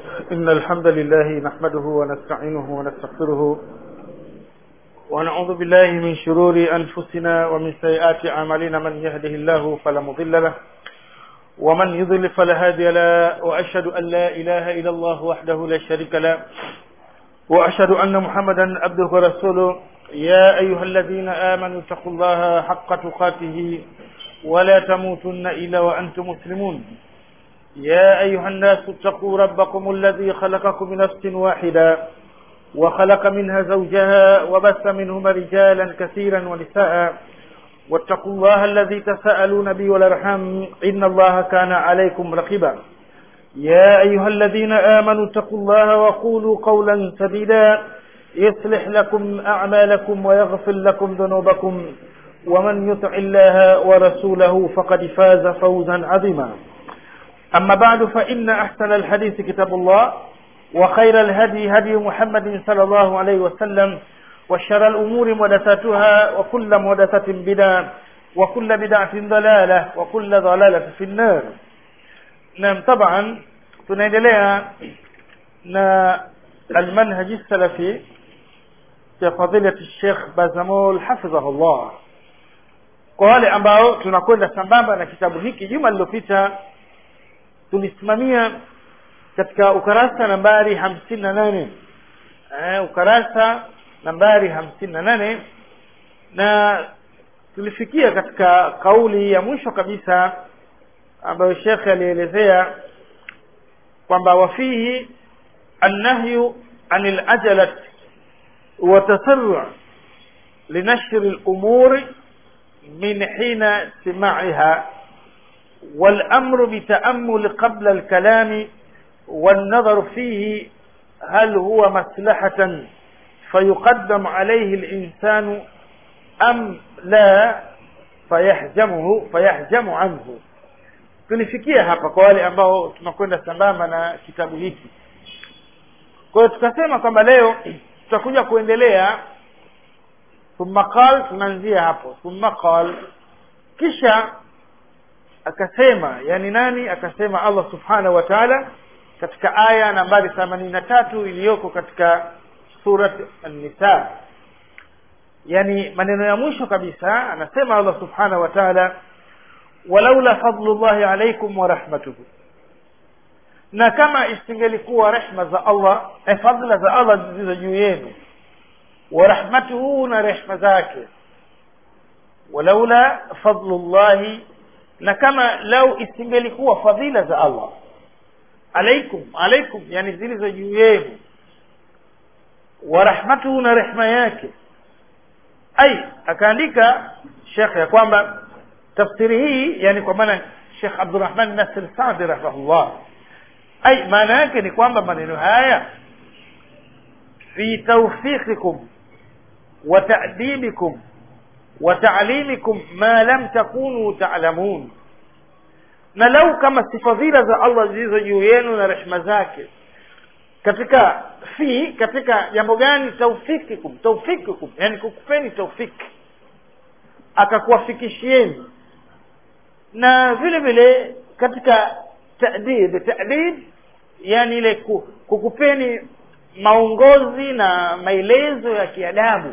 إن الحمد لله نحمده ونستعينه ونستغفره ونعوذ بالله من شرور أنفسنا ومن سيئات أعمالنا من يهده الله فلا مضل له ومن يضل فلا هادي له وأشهد أن لا إله إلا الله وحده لا شريك له وأشهد أن محمدا عبده ورسوله يا أيها الذين آمنوا اتقوا الله حق تقاته ولا تموتن إلا وأنتم مسلمون يا أيها الناس اتقوا ربكم الذي خلقكم من نفس واحدة وخلق منها زوجها وبث منهما رجالا كثيرا ونساء واتقوا الله الذي تساءلون به والارحام إن الله كان عليكم رقيبا يا أيها الذين آمنوا اتقوا الله وقولوا قولا سديدا يصلح لكم أعمالكم ويغفر لكم ذنوبكم ومن يطع الله ورسوله فقد فاز فوزا عظيما أما بعد فإن أحسن الحديث كتاب الله وخير الهدي هدي محمد صلى الله عليه وسلم وشر الأمور محدثاتها وكل محدثة بدعة وكل بدعة ضلالة وكل ضلالة في النار نعم طبعا tunaendelea na almanhaji salafi ya fadilati Sheikh Bazamul hafidhahullah kwa wale ambao tunakwenda sambamba na kitabu hiki juma lililopita tulisimamia katika ukarasa nambari hamsini na nane eh, ukarasa nambari hamsini na nane na tulifikia katika kauli ya mwisho kabisa ambayo shekhe alielezea kwamba wafihi annahyu anil ajalat wa tasarru linashri al-umuri min hina simaiha والأمر بتأمل قبل الكلام والنظر فيه هل هو مصلحة فيقدم عليه الإنسان أم لا فيحجمه فيحجم عنه tulifikia hapa kwa wale ambao tunakwenda sambamba na kitabu hiki kwa hiyo tukasema kwamba leo tutakuja kuendelea thumma qal tunaanzia hapo thumma qal kisha akasema yani nani akasema Allah subhanahu wa ta'ala katika aya nambari 83 iliyoko katika surat an-nisa yani maneno ya mwisho kabisa anasema Allah subhanahu wa ta'ala walaula fadlullahi alaykum wa rahmatuhu na kama isingelikuwa rehma za Allah eh, fadla za Allah zilizo juu yenu wa rahmatuhu na rehma zake walaula fadlullahi na kama lau isingelikuwa fadhila za Allah alaikum alaikum yani zilizo juu yenu wa rahmatuhu na rehma yake ai akaandika Sheikh ya kwamba tafsiri hii yani kwa maana Sheikh Abdurrahman Nasir Saadi rahimahullah ai maana yake ni kwamba maneno haya fi tawfiqikum wa ta'dibikum wa ta'limikum ma lam takunu ta'lamun na lau kama si fadhila za Allah zilizo juu yenu na rehema zake katika fi katika jambo gani tawfikikum tawfikikum yani kukupeni tawfiki akakuwafikishieni na vile vile katika ta'dib ta'dib yani ile kukupeni maongozi na maelezo ya kiadabu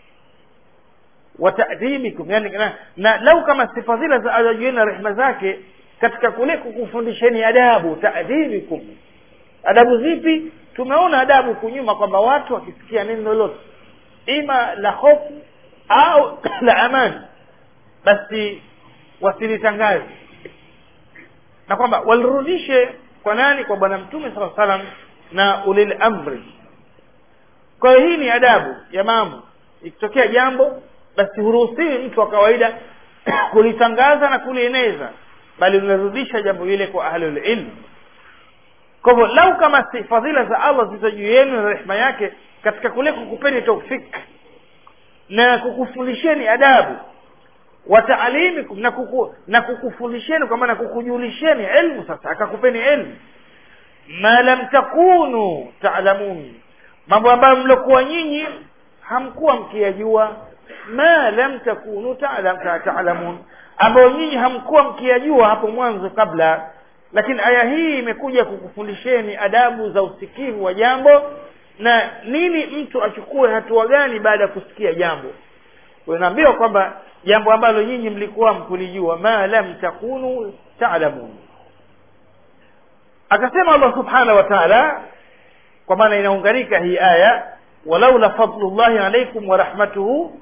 wa ta'dibikum yani na, na lau kama si fadhila za Allah na rehema zake katika kule kukufundisheni adabu ta'dibikum adabu zipi tumeona adabu kunyuma kwamba watu wakisikia neno lolote ima la hofu au la amani basi wasilitangaze na kwamba walirudishe kwa nani kwa bwana mtume sala salam na ulil amri kwa hiyo hii ni adabu ya mambo ikitokea jambo basi huruhusiwi mtu wa kawaida kulitangaza na kulieneza bali unarudisha jambo hile kwa ahlul ilm kwa hivyo lau kama si fadhila za Allah zilizo juu yenu na rehema yake katika kule kukupeni taufik na kukufundisheni adabu wa taalimikum na kuku, na kukufundisheni kwa maana kukujulisheni ilmu sasa akakupeni ilmu ma lam takunu taalamun mambo ambayo mlokuwa nyinyi hamkuwa mkiyajua ma lam takunu taalamun ambayo nyinyi hamkuwa mkiyajua hapo mwanzo kabla lakini aya hii imekuja kukufundisheni adabu za usikivu wa jambo na nini mtu achukue hatua gani baada ya kusikia jambo unaambiwa kwamba jambo ambalo nyinyi mlikuwa mkulijua ma lam takunu taalamun akasema allah subhanahu wa taala kwa maana inaunganika hii aya walaula fadlullahi alaikum wa rahmatuhu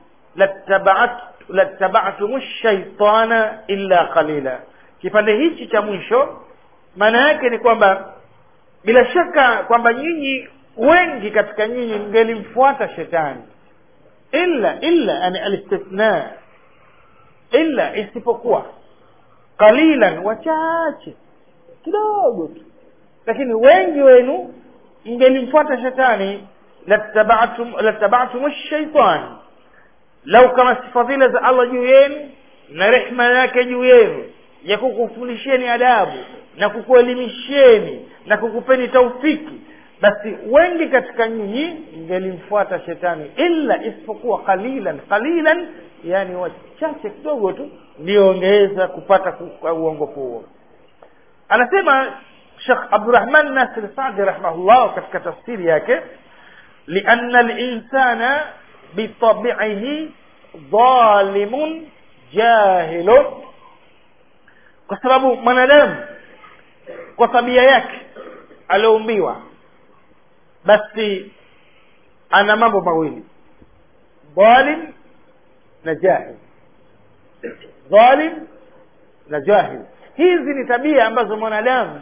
lattaba'tum shaitana illa qalila kipande hichi cha mwisho maana yake ni kwamba bila shaka kwamba nyinyi wengi katika nyinyi mngelimfuata shetani illa illa yani alistithna illa isipokuwa qalilan wachache kidogo tu lakini wengi wenu mngelimfuata shetani lattaba'tum lattaba'tum ash-shaytan lau kama sifa zile za Allah juu yenu na rehema yake juu yenu ya kukufundisheni adabu na kukuelimisheni na kukupeni taufiki basi wengi katika nyinyi mngelimfuata shetani illa isipokuwa qalilan qalilan yani wachache kidogo tu ndio ongeweza kupata uongofu huo anasema Sheikh Abdurrahman Nasir Saadi rahimahullah katika tafsiri yake lianna al-insana bitabi'ihi dhalimun jahilun kwa sababu mwanadamu kwa tabia yake alioumbiwa basi ana mambo mawili dhalim na jahil dhalim na jahil hizi ni tabia ambazo mwanadamu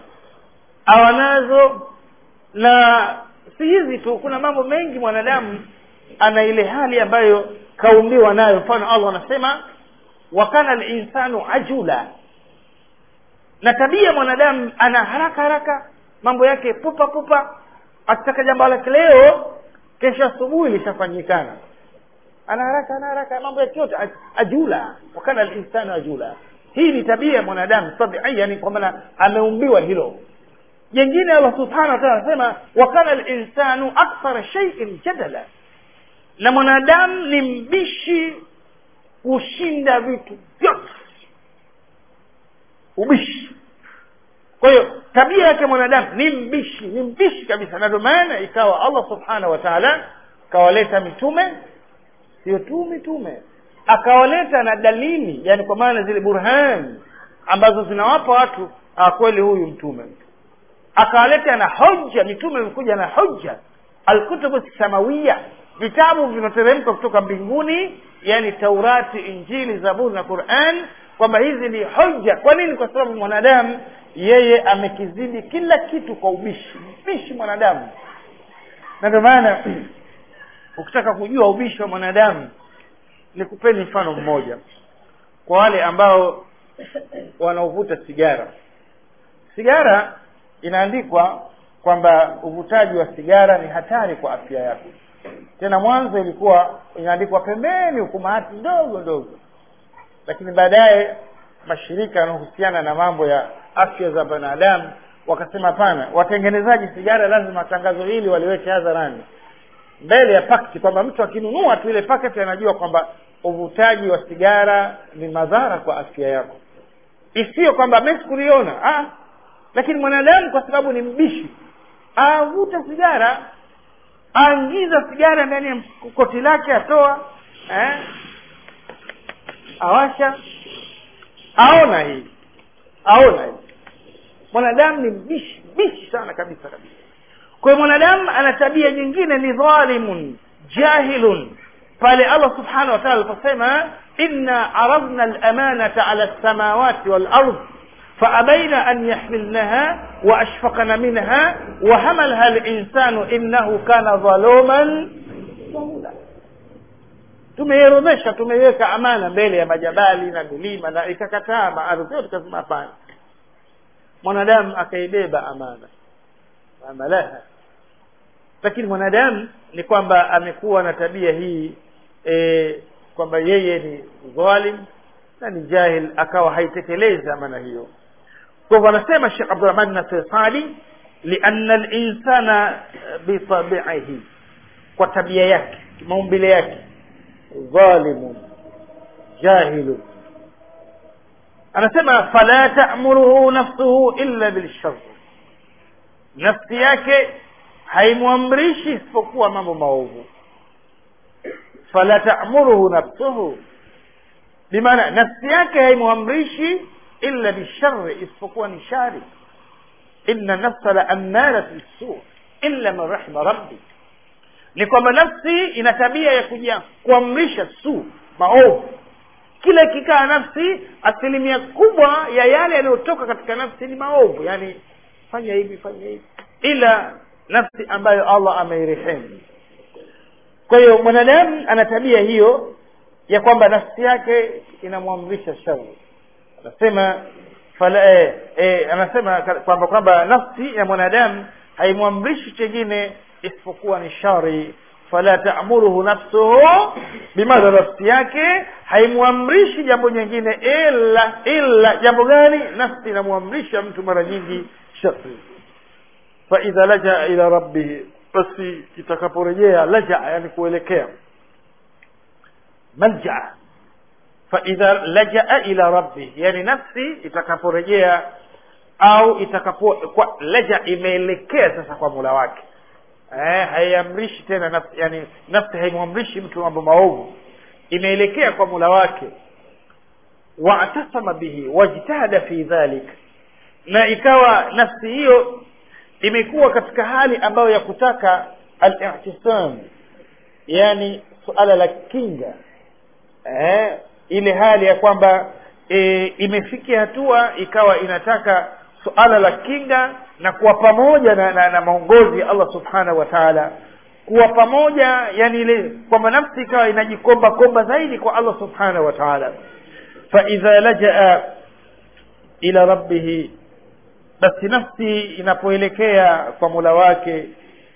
awanazo na si hizi tu kuna mambo mengi mwanadamu ana ile hali ambayo kaumbiwa nayo mfano allah anasema wakana linsanu ajula na tabia mwanadamu ana haraka haraka mambo yake pupa pupa akitaka jambo lake leo kesho asubuhi lishafanyikana ana haraka ana haraka mambo yake yote ajula wakana linsanu ajula hii ni tabia ya mwanadamu tabiia ni kwamba ameumbiwa hilo jengine allah subhanahu wa taala anasema wakana linsanu akthara shaiin jadala na mwanadamu ni mbishi kushinda vitu vyote ubishi kwa hiyo tabia yake mwanadamu ni mbishi ni mbishi kabisa na ndio maana ikawa allah subhanahu wa taala akawaleta mitume sio tu mitume akawaleta na dalili yani kwa maana zile burhan ambazo zinawapa watu ah, kweli huyu mtume akawaleta na hoja mitume imekuja na hoja alkutubu samawiya vitabu vinateremka kutoka mbinguni yani taurati injili zaburi na quran kwamba hizi ni hoja kwa nini kwa sababu mwanadamu yeye amekizidi kila kitu kwa ubishi mbishi mwanadamu na ndio maana ukitaka kujua ubishi wa mwanadamu nikupeni mfano mmoja kwa wale ambao wanaovuta sigara sigara inaandikwa kwamba uvutaji wa sigara ni hatari kwa afya yako tena mwanzo ilikuwa inaandikwa pembeni hukumahati ndogo ndogo lakini baadaye mashirika yanayohusiana na mambo ya afya za binadamu wakasema hapana watengenezaji sigara lazima tangazo hili waliweke hadharani mbele ya pakti kwamba mtu akinunua tu ile paketi anajua kwamba uvutaji wa sigara ni madhara kwa afya yako isiyo kwamba mi sikuliona ah, lakini mwanadamu kwa sababu ni mbishi avuta sigara aingiza sigara ndani ya koti lake atoa eh? awasha aona hii aona hii mwanadamu ni mbishi mbishi sana kabisa kabisa kwa hiyo mwanadamu ana tabia nyingine ni dhalimun jahilun pale allah subhanahu wa taala aliposema inna aradna lamanata ala lsamawati walard فأبين أن يحملنها وأشفقن منها وحملها الإنسان إنه كان ظلوما جهولا tumeiorodhesha tumeiweka amana mbele ya majabali na milima na ikakataa maardhi yote kasema hapana mwanadamu akaibeba amana amalaha lakini mwanadamu ni kwamba amekuwa na tabia hii e, kwamba yeye ni dhalim na ni jahil akawa haitekelezi amana hiyo kwa hivyo anasema shekh abdurahman nasir sadi lianna linsana bitabiihi kwa tabia yake maumbile yake dhalimun jahilun anasema fala ta'muruhu nafsuhu illa bilshar nafsi yake haimwamrishi isipokuwa mambo maovu fala ta'muruhu nafsuhu bimaana nafsi yake haimwamrishi illa bishari isipokuwa ni shari inna nafsa la ammaratu bisu illa man rahima rabbi ni kwamba nafsi ina tabia ya kuja kuamrisha su maovu kila ikikaa nafsi asilimia kubwa ya yale yanayotoka katika nafsi ni maovu yani fanya hivi fanya hivi ila nafsi ambayo allah ameirehemu kwa hiyo mwanadamu ana tabia hiyo ya kwamba nafsi yake inamwamrisha shari anasema fala eh, eh, anasema kwamba kwamba nafsi ya mwanadamu haimwamrishi chengine isipokuwa ni shari fala ta'muruhu nafsuhu bimadha nafsi yake haimwamrishi jambo nyingine ila ila jambo gani nafsi inamwamrisha mtu mara nyingi shari fa idha laja ila rabbih basi itakaporejea laja yani kuelekea malja fa idha lajaa ila rabbih yani nafsi itakaporejea au itakapo kwa laja imeelekea sasa kwa Mola wake eh haiamrishi tena nafsi yani nafsi haimwamrishi mtu mambo maovu imeelekea kwa Mola wake wa'tasama bihi wajtahada fi dhalik na ikawa nafsi hiyo imekuwa katika hali ambayo ya kutaka al-i'tisam yani suala la kinga eh ile hali ya kwamba e, imefikia hatua ikawa inataka suala la kinga na kuwa pamoja na, na, na maongozi ya Allah subhanahu wa ta'ala kuwa pamoja yani ile kwamba nafsi ikawa inajikomba komba zaidi kwa Allah subhanahu wa ta'ala fa idha lajaa ila rabbih basi nafsi inapoelekea kwa Mola wake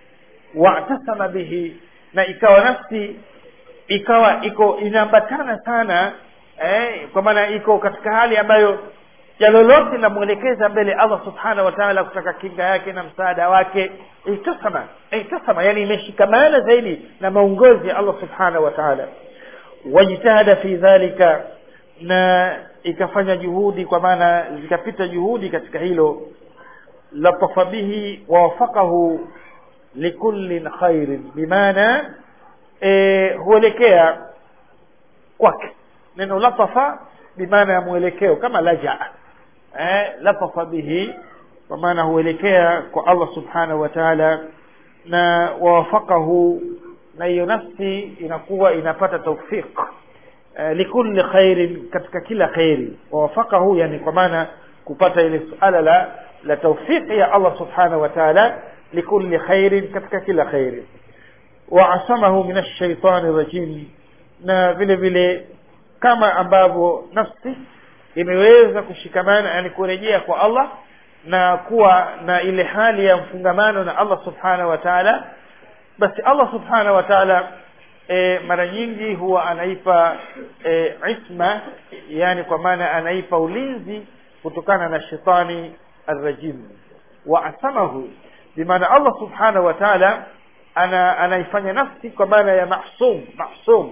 wa'tasama bihi na ikawa nafsi ikawa iko inaambatana sana eh, kwa maana iko katika hali ambayo ya lolote linamwelekeza mbele Allah subhanahu wa ta'ala kutaka kinga yake na msaada wake itasama itasama yani imeshikamana zaidi na maongozi ya Allah subhanahu wa ta'ala wajitahada fi dhalika na ikafanya juhudi kwa maana zikapita juhudi katika hilo latafa bihi wawafaqahu likullin khairin bimaana e, huelekea kwake neno latafa bimaana ya mwelekeo kama laja eh, latafa bihi kwa maana huelekea kwa Allah subhanahu wa ta'ala na wawafaqahu na hiyo nafsi inakuwa inapata tawfiq eh, likulli khairin katika kila khairi wawafaqahu yani kwa maana kupata ile suala la la tawfiq ya Allah subhanahu wa ta'ala likulli khairin katika kila khairi waasamahu min ash-shaytani rajim na vile vile kama ambavyo nafsi imeweza kushikamana yani kurejea kwa Allah na kuwa na ile hali ya mfungamano na Allah subhanahu wa ta'ala basi Allah subhanahu wa ta'ala e, mara nyingi huwa anaipa e, isma yani kwa maana anaipa ulinzi kutokana na shetani arrajim wa asamahu bimaana Allah subhanahu wa ta'ala ana anaifanya nafsi kwa maana ya mahsum mahsum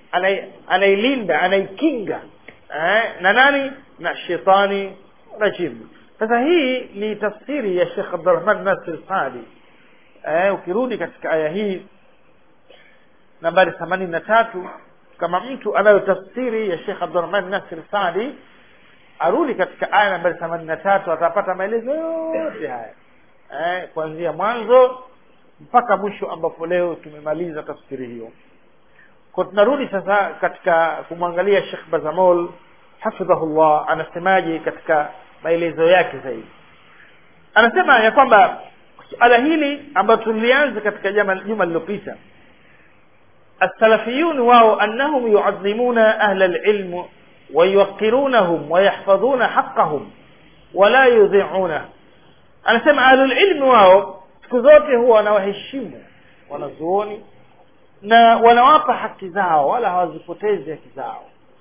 anailinda anaikinga eh, na nani na shetani rajim sasa hii ni tafsiri ya Sheikh Abdurrahman Nasir Saadi eh, ukirudi katika aya hii nambari 83 kama mtu anayo tafsiri ya Sheikh Abdurrahman Nasir Saadi arudi katika aya nambari 83 atapata maelezo yote haya eh, kuanzia mwanzo mpaka mwisho ambapo leo tumemaliza tafsiri hiyo kwa tunarudi sasa katika kumwangalia Sheikh Bazamol hafidhahullah anasemaje katika maelezo yake zaidi anasema ya kwamba suala hili ambayo tulianza katika juma juma lililopita السلفيون واو أنهم يعظمون أهل العلم ويوقرونهم ويحفظون حقهم ولا يضيعونه أنا سمع أهل العلم واو siku zote huwa wanawaheshimu wanazuoni na wanawapa haki zao wala hawazipotezi haki zao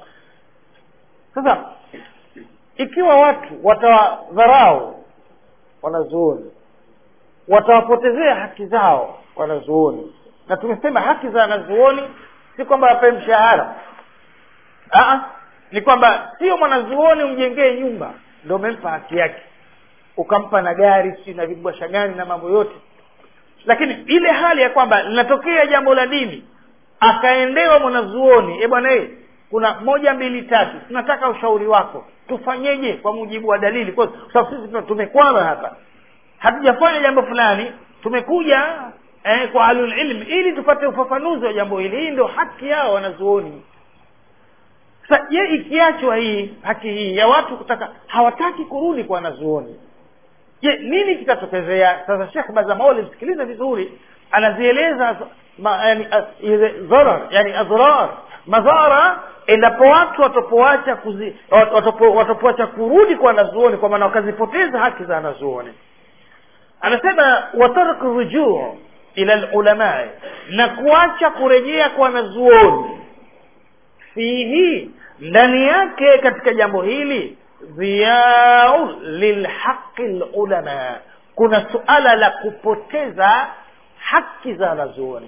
sasa ikiwa watu watawadharau wanazuoni watawapotezea haki zao wanazuoni na tumesema haki za wanazuoni si kwamba wapewe mshahara Aa, ni kwamba sio mwanazuoni umjengee nyumba ndo umempa haki yake ukampa na gari si na vibwasha gani na mambo yote lakini ile hali ya kwamba linatokea jambo la dini akaendewa mwanazuoni e bwana e kuna moja mbili tatu tunataka ushauri wako tufanyeje kwa mujibu wa dalili kwa sababu sisi tumekwama hapa hatujafanya jambo fulani tumekuja eh, kwa alulilm ili tupate ufafanuzi wa jambo hili hii ndio haki yao wanazuoni sasa je ikiachwa hii haki hii ya watu kutaka hawataki kurudi kwa wanazuoni je nini kitatokezea sasa shekh bazamaoli msikilize vizuri anazieleza ma, yani, dharar yani adhrar madhara endapo watu watapoacha kuzi watapo, watapoacha kurudi kwa wanazuoni kwa maana wakazipoteza haki za wanazuoni anasema watarku rujuu ila lulamai na kuacha kurejea kwa wanazuoni fihi ndani yake katika jambo hili dhiyau lilhaqi lulama kuna suala la kupoteza haki za wanazuoni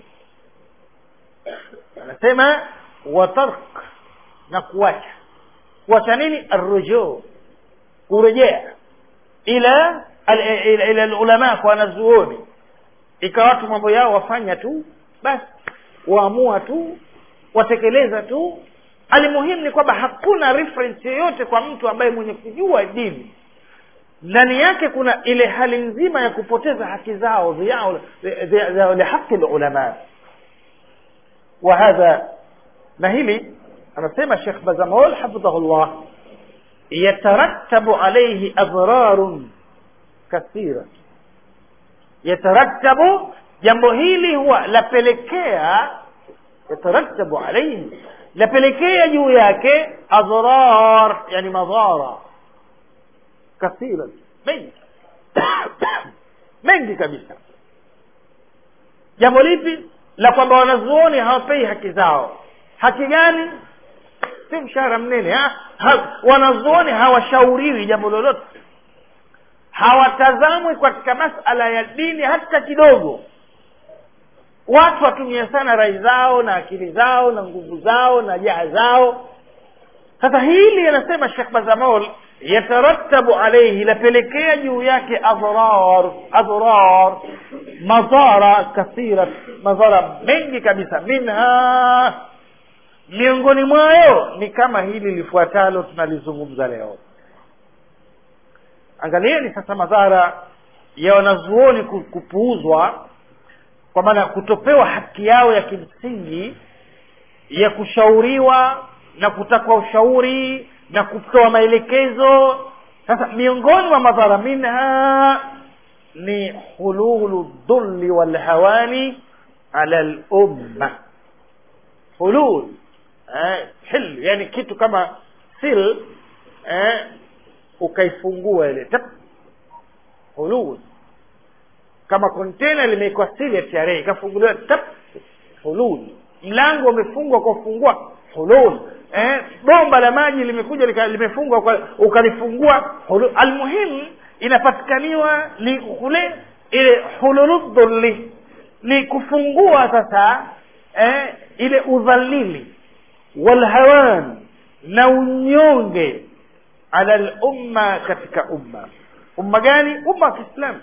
anasema watark na kuacha kuacha nini arrujuu kurejea ila ila, ila lulama kwa wanazuoni ikawa watu mambo yao wafanya tu basi waamua tu watekeleza tu alimuhimu ni kwamba hakuna reference yoyote kwa mtu ambaye mwenye kujua dini ndani yake kuna ile hali nzima ya kupoteza haki zao lihaqi lulama wa hadha na hili anasema shekh bazamol hafidhahullah yatarattabu alaihi adhrarun kathira yatarattabu jambo hili huwa lapelekea yatarattabu alaihi lapelekea juu yake adhrar yani madhara kathira mengi mengi kabisa jambo lipi la kwamba wanazuoni hawapei haki zao haki gani si mshahara mnene ha? Ha, wanazuoni hawashauriwi jambo lolote hawatazamwi katika masala ya dini hata kidogo watu watumia sana rai zao na akili zao na nguvu zao na jaha zao sasa hili anasema shekh bazamol yatarattabu alaihi lapelekea juu yake adrar adrar madhara kathira madhara mengi kabisa minha miongoni mwayo ni kama hili lifuatalo tunalizungumza leo angalieni sasa madhara ya wanazuoni kupuuzwa kwa maana kutopewa haki yao ya kimsingi ya kushauriwa na kutakwa ushauri na kutoa maelekezo sasa miongoni mwa madhara minha ni hululu dhulli walhawani ala lumma hulul eh, hil yani kitu kama sil eh, ukaifungua ile tap hulul kama kontena limewekwa sili ya TRA ikafunguliwa tap hulul mlango umefungwa kwa kufungua hulul eh, bomba la maji limekuja limefungwa kwa ukalifungua hulul almuhimu inapatikaniwa ni kule ile hululudhulli ni kufungua sasa eh, ile udhalili walhawan na unyonge ala lumma katika umma umma gani umma wa kiislamu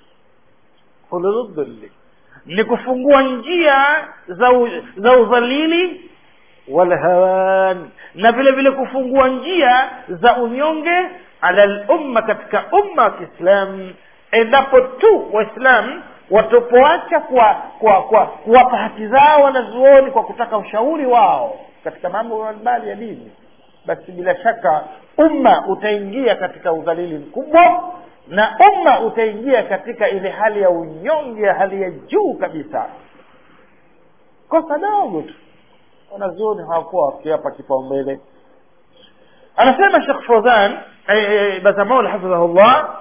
hululudhulli ni kufungua njia za, u, za udhalili walhawan na vile vile kufungua njia za unyonge ala lumma katika umma wa kiislam endapo tu waislam watopoacha kwa kwa kwa kuwapa haki zao wanazuoni kwa kutaka ushauri wao katika mambo mbalimbali ya dini basi bila shaka umma utaingia katika udhalili mkubwa na umma utaingia katika ile hali ya unyonge ya hali ya juu kabisa kosa dogo tu wanazuoni hawakuwa wakiapa kipaumbele anasema shekh fodhan bazamaul hafidhahullah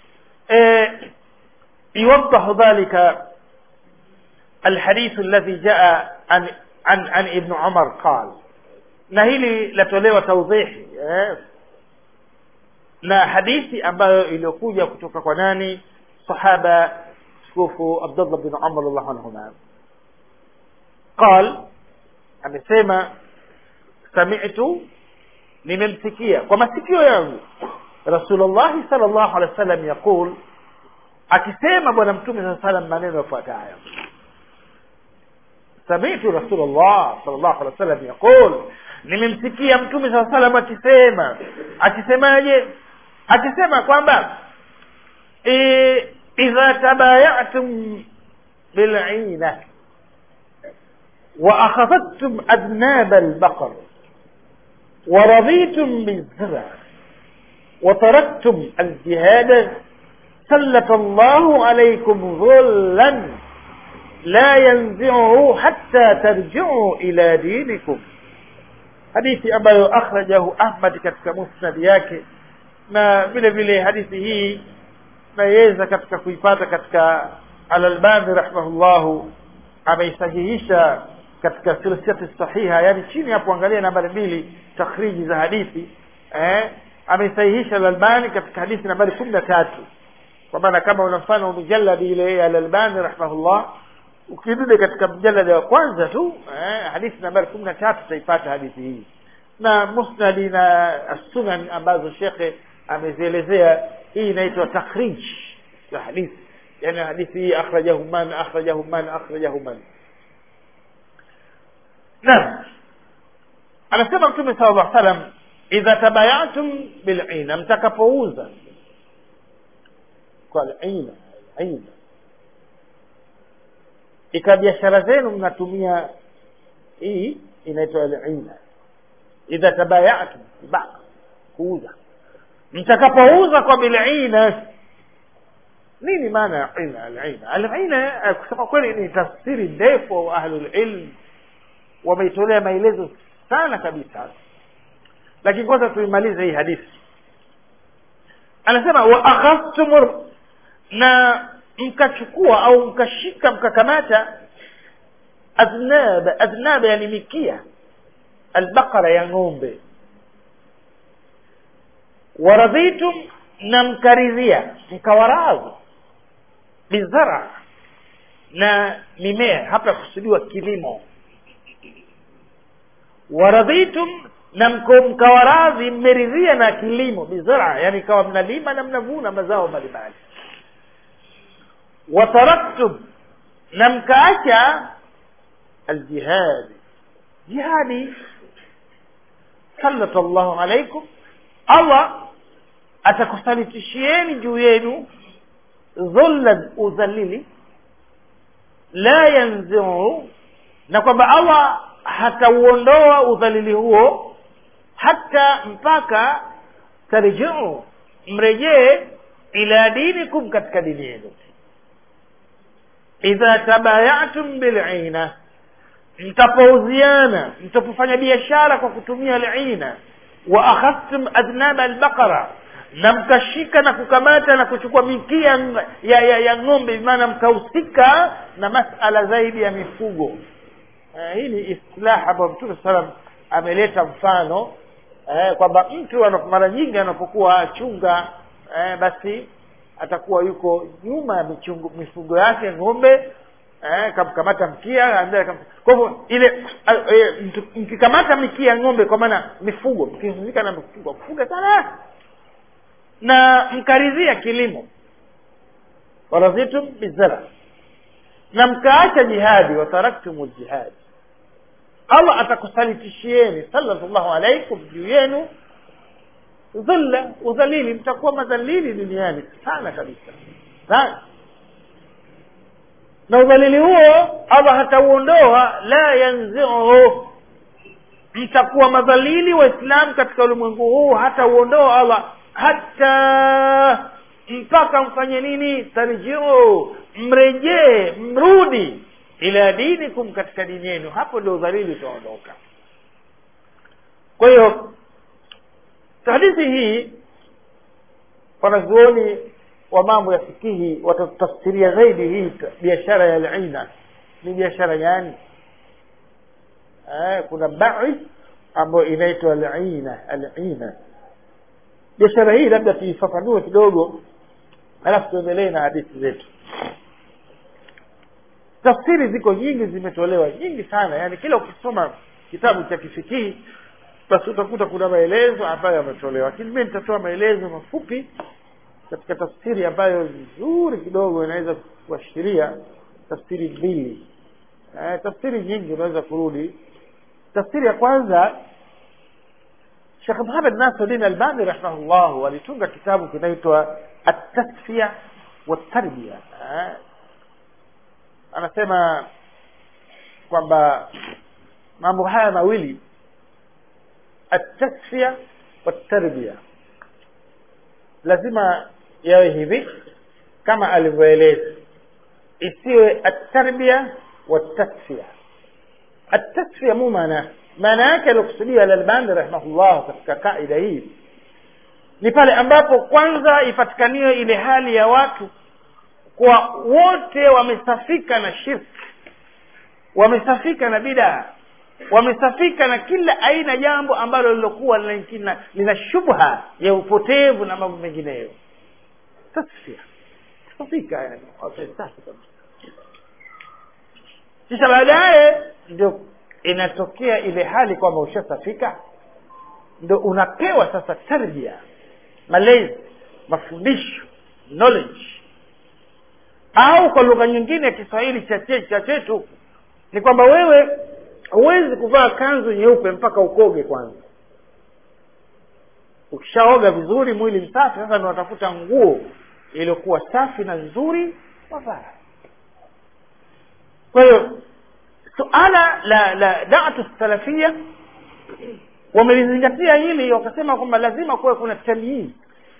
يوضح ذلك الحديث الذي جاء عن عن عن ابن عمر قال na hili latolewa taudhihi eh, na hadithi ambayo iliyokuja kutoka kwa nani sahaba tukufu abdullah bin umar radhiallahu anhuma qal amesema sami'tu nimemsikia kwa masikio yangu rasulullahi sal llahu alehi wa sallam yaqul akisema bwana mtume saa salam maneno yafuatayo samitu rasulllah sal llahu alehi wa sallam yaqul nimemsikia mtume saa salam akisema akisemaje akisema kwamba e, idha tabayatum bilina واخذتم اذناب البقر ورضيتم بالزرع وتركتم الجهاد سلط الله عليكم ظلا لا ينزعه حتى ترجعوا الى دينكم hadithi ambayo akhrajahu ahmad katika musnad yake na vile vile hadithi hii naiweza katika kuipata katika alalbani rahimahullahu ameisahihisha katika silsilati sahiha yani chini hapo angalia nambari mbili takhriji za hadithi eh, ameisahihisha alalbani katika hadithi nambari kumi na tatu kwa maana kama una mfano mijaladi ile ya alalbani rahimahullah ukirudi katika mjalada wa kwanza tu eh, hadithi nambari kumi na tatu utaipata hadithi hii na musnadi na sunan ambazo shekhe amezielezea hii inaitwa takhrij ya hadithi yani hadithi hii akhrajahu man akhrajahu man akhrajahu man naam anasema mtume sala llah salam idha tabayatum bilina mtakapouza kwa lina ina ika biashara zenu mnatumia hii inaitwa lina idha tabayatum ba kuuza mtakapouza kwa bilina nini maana ya ina alina alina kusema kweli ni tafsiri ndefu ahlulilm wameitolea maelezo sana kabisa lakini kwanza tuimalize hii hadithi anasema wa akhadhtum na mkachukua au mkashika mkakamata aznab aznab yani mikia albaqara ya ng'ombe waradhitum na mkaridhia mkawaradhi bizara na mimea hapa kusudiwa kilimo waradhitum na mkawaradhi mmeridhia na kilimo bizara yani ikawa mnalima na mnavuna mazao mbalimbali wataraktum na mkaacha aljihadi jihadi sallata llahu alaikum allah atakusalitishieni juu yenu dhullan udhalili la yanziu na kwamba allah hatauondoa udhalili huo hata mpaka tarjiu mrejee ila dinikum katika dini yenu idha tabayatum bilina mtapouziana mtapofanya biashara kwa kutumia lina wa akhadhtum adnaba albaqara na mkashika na kukamata na kuchukua mikia ya, ya, ya ng'ombe maana mkahusika na masala zaidi ya mifugo uh, hii ni istilah ambayo mtume salam ameleta mfano eh, kwamba mtu mara nyingi anapokuwa achunga eh, basi atakuwa yuko nyuma ya michungu, mifugo yake ng'ombe eh, kamkamata mkia kwa hivyo ile eh, mkikamata mikia ng'ombe kwa maana mifugo mkihusika na mifugo kufuga sana na mkaridhia kilimo waradhitum bizara na mkaacha jihadi wataraktum ljihadi allah atakusalitishieni sallallahu alaikum juu yenu dhulla udhalili mtakuwa madhalili duniani sana kabisa sana na udhalili huo allah hatauondoa la yanziuhu mtakuwa madhalili waislamu katika ulimwengu huu hatauondoa allah hata mpaka mfanye nini tarjiu mrejee mrudi ila dinikum katika dini yenu hapo ndio udhalili utaondoka kwa hiyo hadithi hii wanazuoni wa mambo ya fikihi watatafsiria zaidi hii biashara ya lina ni biashara gani eh, kuna bai ambayo inaitwa alina alina biashara hii labda tuifafanue kidogo alafu tuendelee na hadithi zetu tafsiri ziko nyingi zimetolewa nyingi sana yani kila ukisoma kitabu cha kifikihi basi utakuta kuna maelezo ambayo yametolewa lakini mi nitatoa maelezo mafupi katika tafsiri ambayo nzuri kidogo inaweza kuashiria tafsiri mbili eh, tafsiri nyingi unaweza kurudi tafsiri ya kwanza shekh muhamed nasiruddin albani rahimahullahu alitunga kitabu kinaitwa atasfia watarbia eh, anasema kwamba mambo haya mawili atasfia watarbia lazima yawe hivi kama alivyoeleza isiwe atarbia watasfia atasfia mu maana maana yake aliokusudia alalbani rahimahullah katika kaida hii ni pale ambapo kwanza ipatikaniwe ile hali ya watu kwa wote wamesafika na shirki wamesafika na bidaa wamesafika na kila aina jambo ambalo lilokuwa lina, lina shubha ya upotevu na mambo mengineyo tasfia safika yani wamesafi kabisa kisha baadaye ndio inatokea ile hali kwamba ushasafika ndo unapewa sasa tarbia malezi mafundisho knowledge au kwa lugha nyingine ya kiswahili cha chetu ni kwamba wewe huwezi kuvaa kanzu nyeupe mpaka ukoge kwanza ukishaoga vizuri mwili msafi sasa ndo unatafuta nguo iliyokuwa safi na nzuri wavaa kwa hiyo suala la la datu salafia wamelizingatia hili wakasema kwamba lazima kuwe kuna tamyiz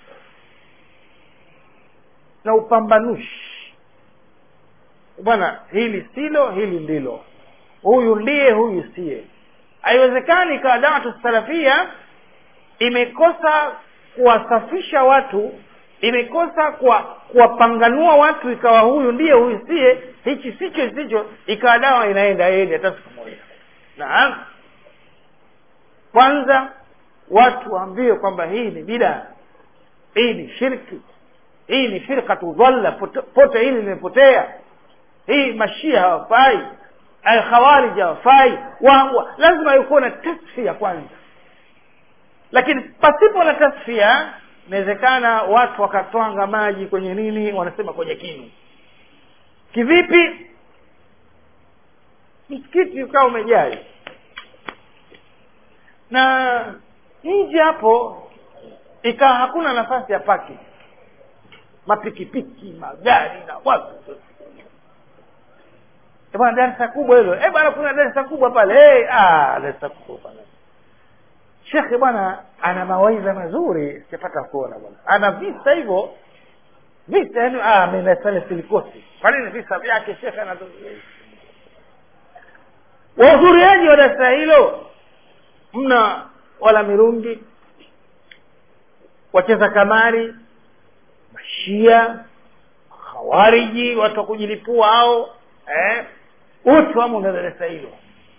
na upambanushi bwana hili silo hili ndilo huyu ndiye huyu siye haiwezekani ikawa dawatu salafia imekosa kuwasafisha watu imekosa kuwa kuwapanganua watu ikawa huyu ndiye huyu siye hichi sicho sicho ikawa dawa inaenda edi hata siku moja naam kwanza watu waambiwe kwamba hii ni bidaa hii ni shirki hii ni firkatu dhalla pote, pote hili limepotea hii mashia hawafai alkhawarij hawafai wa, wa, lazima yukuwa na tasfia kwanza lakini pasipo na tasfia inawezekana watu wakatwanga maji kwenye nini wanasema kwenye kinu kivipi msikiti ukawa umejaa na nje hapo ikawa hakuna nafasi ya paki mapikipiki magari na watu bwana darasa kubwa hilo eh bwana kuna darasa kubwa pale hey, ah darasa kubwa pale shekhe bwana ana mawaidha mazuri sijapata kuona bwana ana visa hivyo visa yani ah mimi nasali silikosi kwa nini visa vyake shekhe ana wahudhuriaji wa darasa hilo mna wala mirungi wacheza kamari mashia hawariji watu wa kujilipua hao eh wote wamo na darasa hilo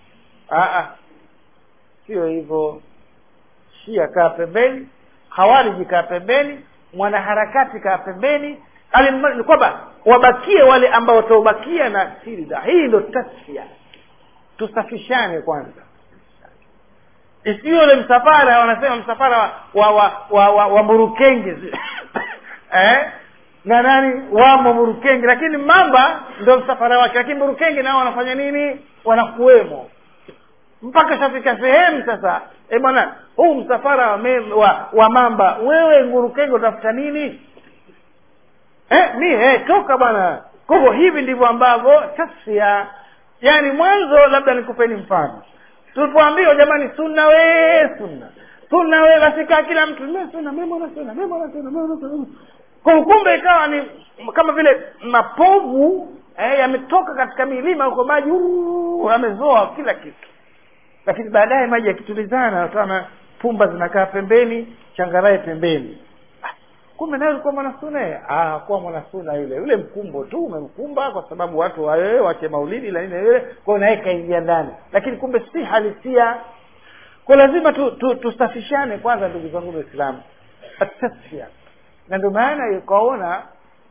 sio hivyo shia kaa pembeni hawariji kaa pembeni mwanaharakati kaa pembeni ni kwamba wabakie wale ambao wataubakia na silda hii ndo tasfia tusafishane kwanza isiyo ule msafara wanasema msafara wa wa wa, wa, wa murukenge eh? na nani wamo murukenge lakini mamba ndo msafara wake lakini murukenge nao wanafanya nini wanakuwemo mpaka shafika sehemu sasa e bwana huu msafara wa, me, wa, wa mamba wewe ngurukenge utafuta nini eh, mi eh, toka bwana kwa hivyo hivi ndivyo ambavyo tasfia yaani mwanzo labda nikupeni mfano tulipoambiwa jamani sunna we sunna sunna we basi kaa kila mtu sunna mimi na sunna mimi na sunna mimi na sunna kwa kumbe ikawa ni kama vile mapovu eh, yametoka katika milima huko maji yamezoa kila kitu lakini baadaye maji yakitulizana utaona pumba zinakaa pembeni changarae pembeni kumbe naye ulikuwa mwanasuna ah kuwa mwanasuna yule yule mkumbo tu umemkumba kwa sababu watu wawe wache maulidi la nini yule kwa naye kaingia ndani lakini kumbe si halisia kwa lazima tu, tu, tusafishane kwanza ndugu zangu waislamu atasfia na ndio maana ukaona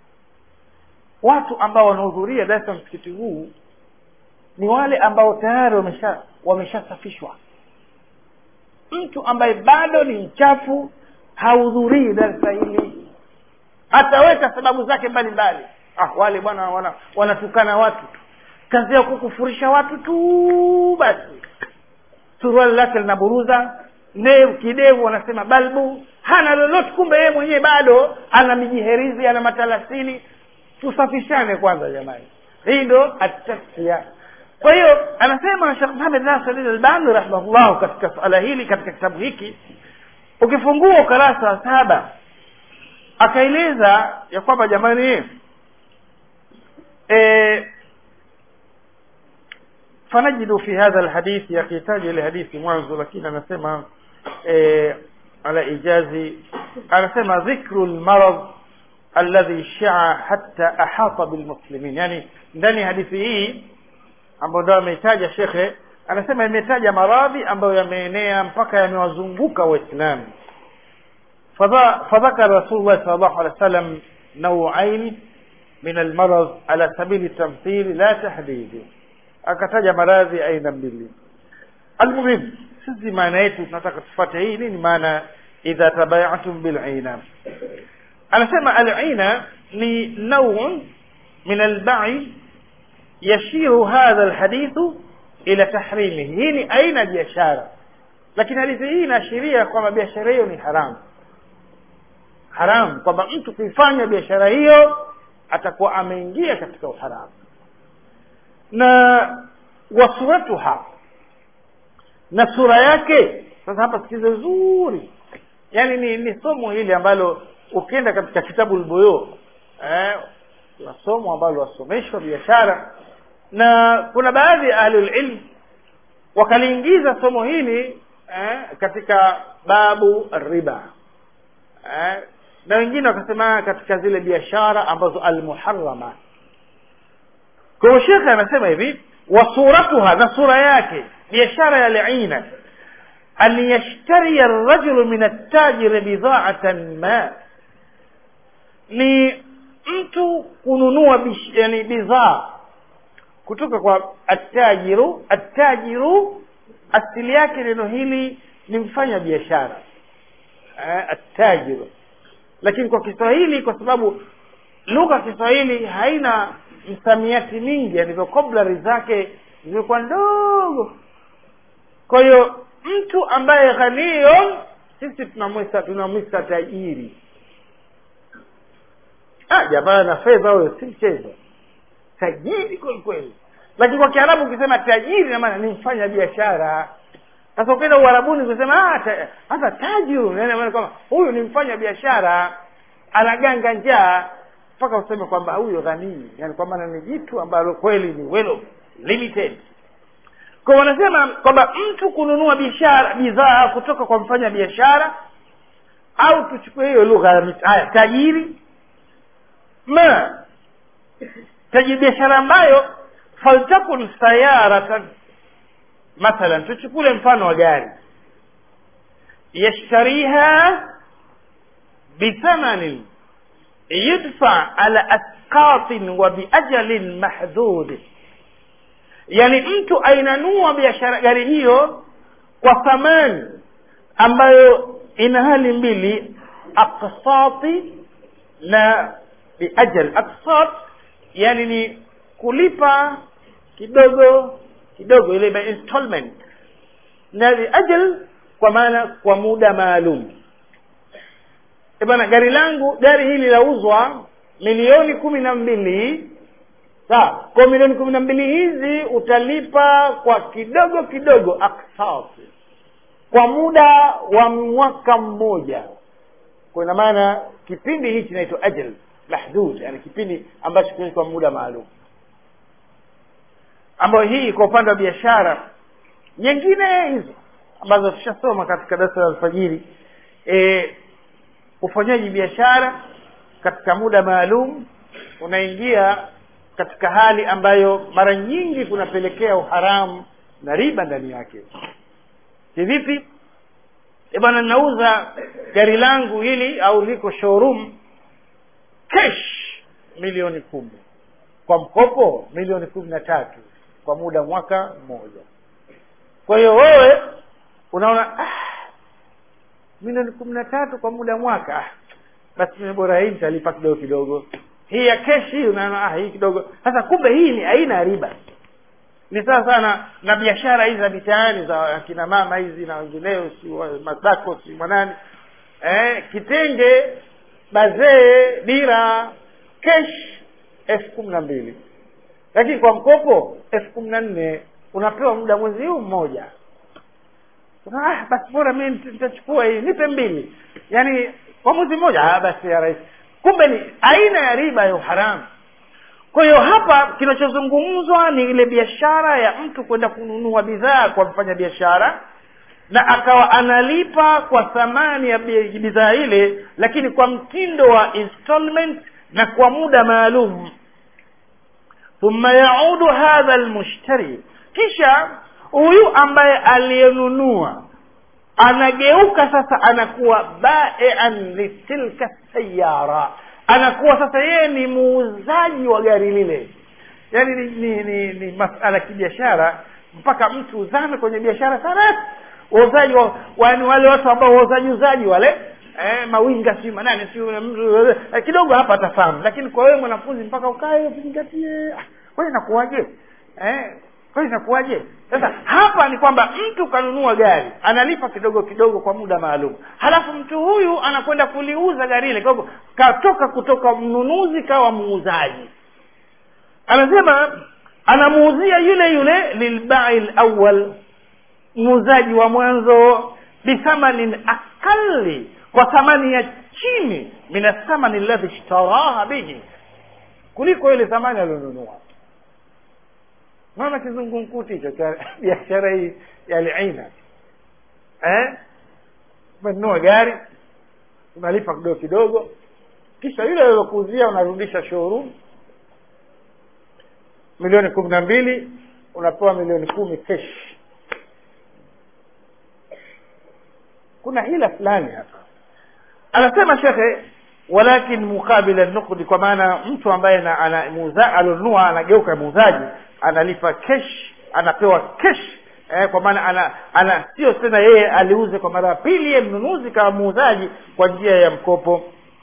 watu ambao wanahudhuria darasa msikiti huu ni wale ambao tayari wamesha wameshasafishwa mtu ambaye bado ni mchafu hahudhurii darsa hili ataweka sababu zake mbalimbali ah wale bwana wana, wanatukana watu tu kazi ya kukufurisha watu tu basi suruali lake linaburuza ndevu kidevu wanasema balbu hana lolote kumbe yeye mwenyewe bado ana mijiherizi ana matalasini tusafishane kwanza jamani hii ndo atasfia kwa hiyo anasema shekh muhamed nasir albani rahimahullahu katika suala hili katika kitabu hiki ukifungua ukarasa wa saba akaeleza ya kwamba jamani e, fanajidu fi hadha alhadithi yakihitaji ile hadithi mwanzo lakini anasema e, ala ijazi anasema dhikru lmarad alladhi shaa hatta ahata bilmuslimin yani ndani ya hadithi hii ambayo ndio ameitaja shekhe anasema imetaja maradhi ambayo yameenea mpaka yamewazunguka waislamu فذكر رسول الله صلى الله عليه وسلم نوعين من المرض على سبيل التمثيل لا تحديد akataja maradhi aina mbili almuhim sisi maana yetu tunataka tufate hii nini maana idha tabayatum bilina anasema alina ni naun min albai yashiru hadha alhadithu ila tahrimihi hii ni aina ya biashara lakini hadithi hii inaashiria kwamba biashara hiyo ni haramu haramu kwamba mtu kuifanya biashara hiyo atakuwa ameingia katika uharamu na wasuratuha na sura yake sasa hapa sikize vizuri yaani ni, ni somo hili ambalo ukienda katika kitabu lboyo eh, kuna somo ambalo wasomeshwa biashara na kuna baadhi ya ahlulilm wakaliingiza somo hili eh, katika babu riba eh, na wengine wakasema katika zile biashara ambazo almuharama kwa hiyo shekhe anasema hivi wasuratuha na sura yake biashara ya liina an yashtariya rajulu min attajiri bidhaatan ma ni mtu kununua bish, yani bidhaa kutoka kwa attajiru attajiru asili yake neno hili ni mfanya biashara eh, attajiru lakini kwa kiswahili kwa sababu lugha ya kiswahili haina msamiati mingi yani vokablari zake zimekuwa ndogo kwa hiyo mtu ambaye ghanio sisi tunamwita tunamwita tajiri ah jamaa na fedha huyo si mchezo tajiri kweli kweli lakini kwa kiarabu ukisema tajiri na maana ni mfanya biashara sasa ukienda uharabuni ukisema hata tajiru kwamba huyu ni mfanya biashara anaganga njaa mpaka useme kwamba huyo ghanii yani kwa maana ni jitu ambalo kweli ni well limited kwa wanasema kwamba mtu kununua biashara bidhaa kutoka kwa mfanya biashara au tuchukue hiyo lugha haya tajiri ma tajiri biashara ambayo faltakun sayaratan mathalan tuchukule mfano wa gari yashtariha bithamanin yudfa ala asqatin wa biajalin mahdhud yani mtu ainanua biashara gari hiyo kwa thamani ambayo ina hali mbili aqsati na biajal aqsat yani ni kulipa kidogo kidogo ile by installment na biajal kwa maana kwa muda maalum e bwana gari langu gari hili lauzwa milioni kumi na mbili sawa kwa milioni kumi na mbili hizi utalipa kwa kidogo kidogo aksasi kwa muda wa mwaka mmoja kwa ina maana kipindi hichi inaitwa ajal mahdud yani kipindi ambacho kinaitwa muda maalum ambayo hii kwa upande wa biashara nyingine hizo ambazo tushasoma katika darasa la alfajiri e, ufanyaji biashara katika muda maalum unaingia katika hali ambayo mara nyingi kunapelekea uharamu na riba ndani yake kivipi e bwana nauza gari langu hili au liko showroom cash milioni kumi kwa mkopo milioni kumi na tatu kwa muda mwaka mmoja kwa hiyo wewe unaona ah, milioni kumi na tatu kwa muda mwaka ah, basi mimi bora hii nitalipa kidogo kidogo hii ya keshi hii unaona ah, hii kidogo sasa kumbe hii ni aina ya riba ni sawa sana na biashara hizi za mitaani za akina mama hizi na wengineo si wa- masako si mwanani eh, kitenge bazee dira kesh elfu kumi na mbili lakini kwa mkopo elfu kumi na nne unapewa muda mwezi huu mmoja ah, basi bora mi nit- nitachukua hii nipe mbili yaani kwa mwezi mmoja ah, basi ya rahisi kumbe ni aina ya riba ya uharamu kwa hiyo hapa kinachozungumzwa ni ile biashara ya mtu kwenda kununua bidhaa kwa mfanya biashara na akawa analipa kwa thamani ya bi- bidhaa ile lakini kwa mtindo wa installment na kwa muda maalum thumma yaudu hadha almushtari kisha huyu ambaye aliyenunua anageuka sasa anakuwa baian litilka sayara anakuwa sasa yeye ni muuzaji wa gari lile yaani ni, ni, ni, ni masala ya kibiashara mpaka mtu uzame kwenye biashara sana wauzaji wa, wa, ni wale watu ambao wauzaji uzaji wale eh, mawinga si manane si eh, kidogo hapa atafahamu lakini kwa wewe mwanafunzi mpaka ukae uzingatie ah, kwani inakuwaje eh, kwani inakuwaje sasa hapa ni kwamba mtu kanunua gari analipa kidogo kidogo kwa muda maalum halafu mtu huyu anakwenda kuliuza gari ile kwa hivyo katoka kutoka mnunuzi kawa muuzaji anasema anamuuzia yule yule lilbai lawal muuzaji wa mwanzo bithamanin akali kwa thamani ya chini min athamani alladhi ishtaraha bihi kuliko ile thamani alionunua naona kizungumkuti hicho cha biashara hii ya liina eh? umenunua gari unalipa kidogo kidogo kisha yule aliyokuuzia unarudisha showroom milioni kumi na mbili unapewa milioni kumi kesh kuna hila fulani hapa anasema shekhe walakin mukabila nukdi kwa maana mtu ambaye na- ana muuza- alionunua anageuka muuzaji analipa kesh anapewa kesh eh, kwa maana ana, ana sio tena yeye aliuze kwa mara ya pili yeye mnunuzi kama muuzaji kwa njia ya mkopo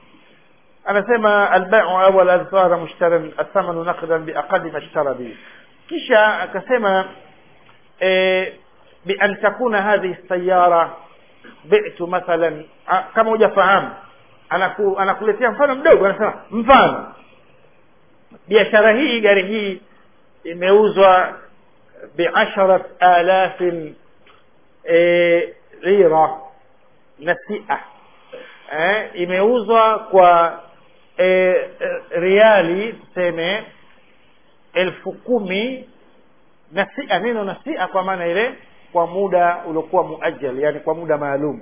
anasema albaiu awal adhara mushtaran athamanu naqdan biaqali ma ishtara bihi kisha akasema eh, bian takuna hadhihi sayara bitu mathalan ah, kama hujafahamu anaku, anakuletea mfano mdogo anasema mfano biashara hii gari hii imeuzwa biasharat alafin e, lira nasia eh, imeuzwa kwa e, e, riali tuseme elfu kumi nasia neno nasia kwa maana ile kwa muda uliokuwa muajjal yani kwa muda maalum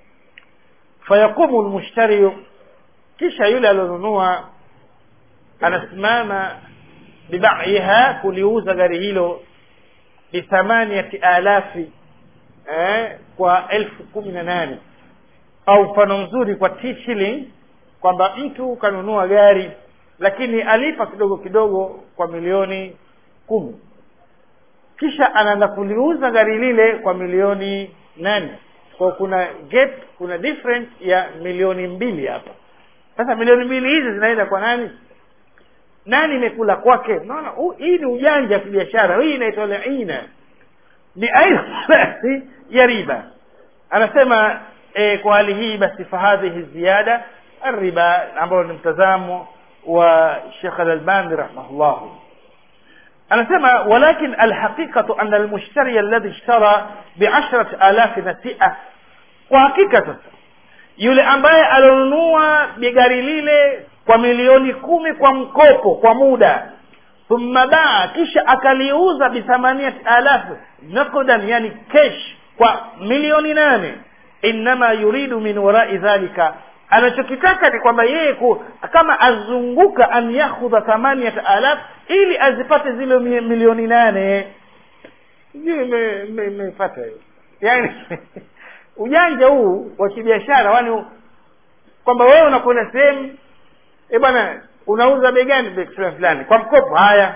fayaqumu lmushtari kisha yule alionunua anasimama bibaiha kuliuza gari hilo bithamaniyati alafi eh, kwa elfu kumi na nane au mfano mzuri kwa t shilling kwamba mtu kanunua gari lakini alipa kidogo kidogo kwa milioni kumi kisha anaenda kuliuza gari lile kwa milioni nane kwa kuna gap kuna difference ya milioni mbili hapa sasa milioni mbili hizi zinaenda kwa nani nani imekula kwake naona hii ni ujanja wa kibiashara hii inaitwa laina ni aina basi ya riba anasema e, kwa hali hii basi fahadhihi ziyada الربا ambao ni mtazamo wa Sheikh Al-Albani rahimahullah anasema walakin alhaqiqatu anna almushtari alladhi ishtara bi'ashrati alafi nasi'a kwa hakika sasa yule ambaye alionunua bigari lile kwa milioni kumi kwa mkopo kwa muda thumma baa kisha akaliuza bithamaniyati alafu naqdan yani kesh kwa milioni nane innama yuridu min warai dhalika anachokitaka ni kwamba yeye ku, kama azunguka an yakhudha thamaniyat alaf ili azipate zile mi- milioni nane sijui ime- ime- imepata hiyo yani ujanja huu wa kibiashara wani kwamba wewe unakwenda sehemu e bwana unauza bei gani bei fulani fulani kwa mkopo haya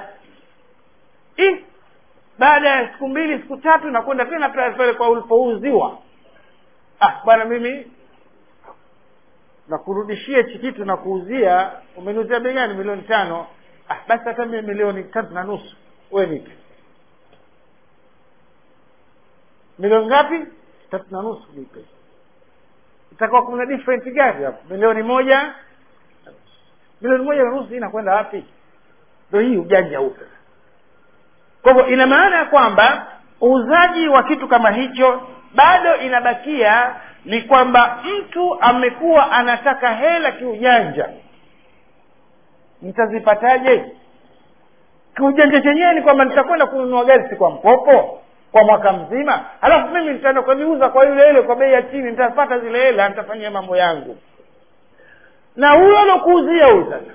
Ih, baada ya siku mbili siku tatu nakwenda tena pale pale kwa ulipouziwa ah bwana mimi na kurudishia hichi kitu na kuuzia umeniuzia bei gani milioni tano ah, basi hata mimi milioni tatu na nusu we nipe milioni ngapi tatu na nusu nipe itakuwa kuna different gani hapo milioni moja milioni moja na nusu inakwenda wapi ndo hii ujanja upe kwa hivyo ina maana ya kwamba uuzaji wa kitu kama hicho bado inabakia ni kwamba mtu amekuwa anataka hela kiujanja mtazipataje kiujanja chenyewe ni kwamba nitakwenda kununua gari si kwa mkopo kwa mwaka mzima halafu mimi nitaenda kuliuza kwa yule ile kwa bei ya chini nitapata zile hela nitafanyia mambo yangu na huyo alokuuzia huyu sasa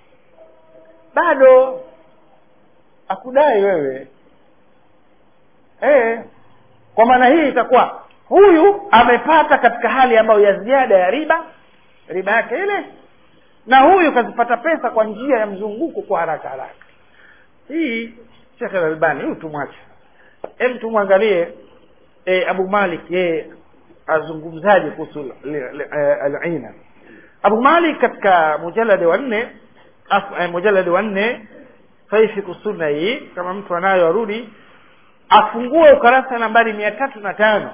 bado akudai wewe e, kwa maana hii itakuwa huyu amepata katika hali ambayo ya ziada ya riba riba yake ile na huyu kazipata pesa kwa njia ya mzunguko kwa haraka haraka hii shekhe albani huyu tumwache hem tumwangalie e, abu malik yeye azungumzaje kuhusu alina abu malik katika mujaladi wa nne eh, mujaladi wa nne faifiku sunna hii kama mtu anayo arudi afungue ukarasa nambari mia tatu na tano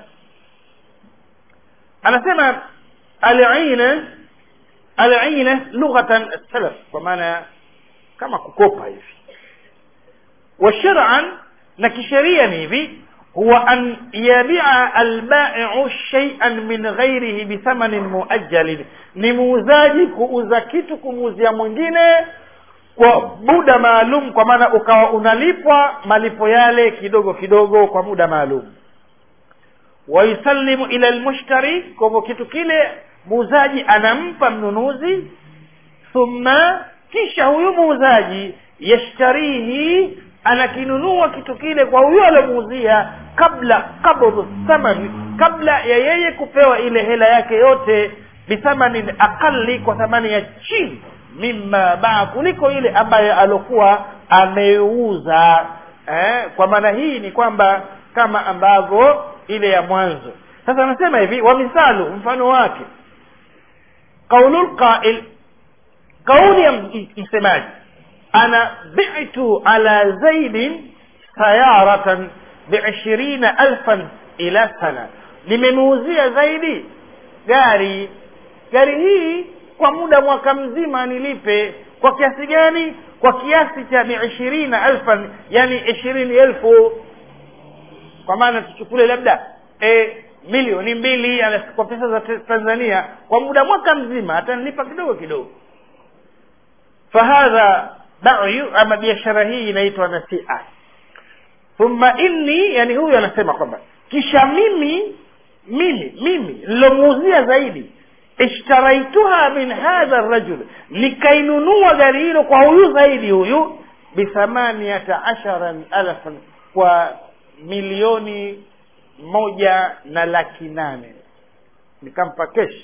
anasema alina alina lughatan salaf kwa maana kama kukopa hivi wa shar'an na kisheria ni hivi huwa an yabia albaiu shay'an min ghairihi bithamanin muajjalin ni muuzaji kuuza kitu kumuuzia mwingine kwa muda maalum kwa maana ukawa unalipwa malipo yale kidogo kidogo kwa muda maalum wayusallimu ila lmushtari kwa hivyo kitu kile muuzaji anampa mnunuzi thumma kisha huyu muuzaji yashtarihi anakinunua kitu kile kwa huyo aliomuuzia kabla qabdhu thamani kabla ya yeye kupewa ile hela yake yote bithamanin aqali kwa thamani ya chini mima baa kuliko ile ambayo alokuwa ameuza eh, kwa maana hii ni kwamba kama ambavyo ile ya mwanzo sasa anasema hivi wa misalu mfano wake qaulul qail kauli ya msemaji ana bi'tu ala zaidin sayaratan biishirina alfan ila sana nimemuuzia zaidi gari gari hii kwa muda mwaka mzima nilipe kwa kiasi gani kwa kiasi cha biishirina alfan yani ishirini elfu kwa maana tuchukule labda e, milioni mbili kwa pesa za tanzania kwa muda mwaka mzima atanilipa kidogo kidogo fahadha bayu ama biashara hii inaitwa nasia thumma inni yani huyu anasema kwamba kisha mimi mimi mimi nilomuuzia zaidi ishtaraituha min hadha rajul nikainunua gari hilo kwa huyu zaidi huyu bithamaniata ashara alfan kwa milioni moja na laki nane nikampa kesh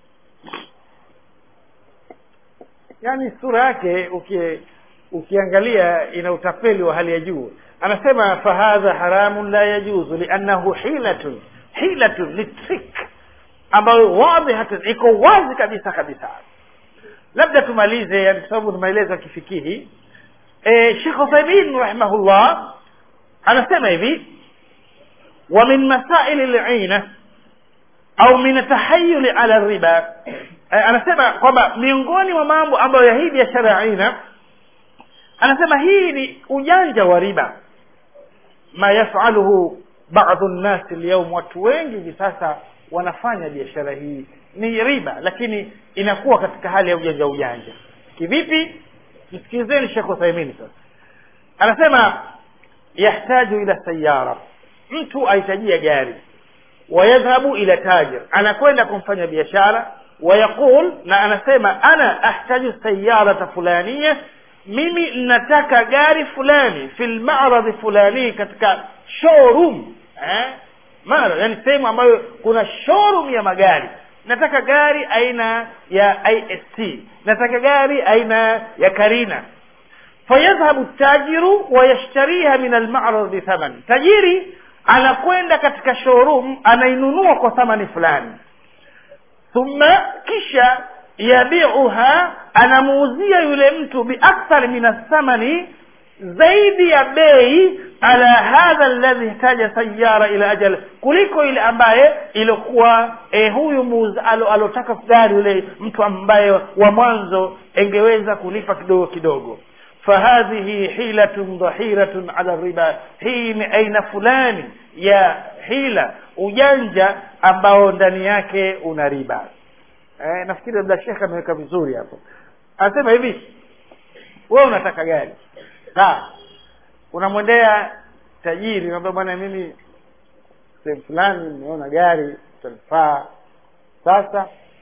yaani sura yake uki, ukiangalia ina utapeli wa hali ya juu anasema fahadha haramun la yajuzu liannahu hilatun hilatun ni trick ambayo wadhihatun iko wazi kabisa kabisa labda tumalize yani kwa sababu ni maelezo ya kifikihi e, shekh uthaimin rahimahullah anasema hivi wa min masaili lina au min tahayuli ala riba e, anasema kwamba miongoni mwa mambo ambayo ya hii biashara ya aina anasema hii ni ujanja wa riba ma yafaluhu badu nnasi lyaum watu wengi hivi sasa wanafanya biashara hii ni riba lakini inakuwa katika hali ya ujanja ujanja kivipi msikilizeni shekh uthaimini sasa anasema yahtaju ila sayara mtu ahitajia gari wayadhhabu ila tajir anakwenda kumfanya biashara wayaqul na anasema ana ahtaju sayarata fulania mimi nataka gari fulani fi lmaradhi fulani katika showroom eh? mara yani sehemu ambayo kuna showroom ya magari nataka gari aina ya isc nataka gari aina ya karina fayadhhabu tajiru wayashtariha min almarad bithaman tajiri anakwenda katika showroom anainunua kwa thamani fulani thumma kisha yabiuha anamuuzia yule mtu biakthar min athamani zaidi ya bei ala hadha alladhi ihtaja sayara ila ajal kuliko ile ambaye ilikuwa eh, huyu muuza alo, alotaka gari yule mtu ambaye wa mwanzo engeweza kulipa kidogo kidogo fahadhihi hilatun dhahiratun ala riba hii ni aina fulani ya hila ujanja ambao ndani yake una riba eh, nafikiri labda shekhe ameweka vizuri hapo anasema hivi wewe unataka gari sawa unamwendea tajiri unaambia bwana mimi sehemu fulani nimeona gari utanifaa sasa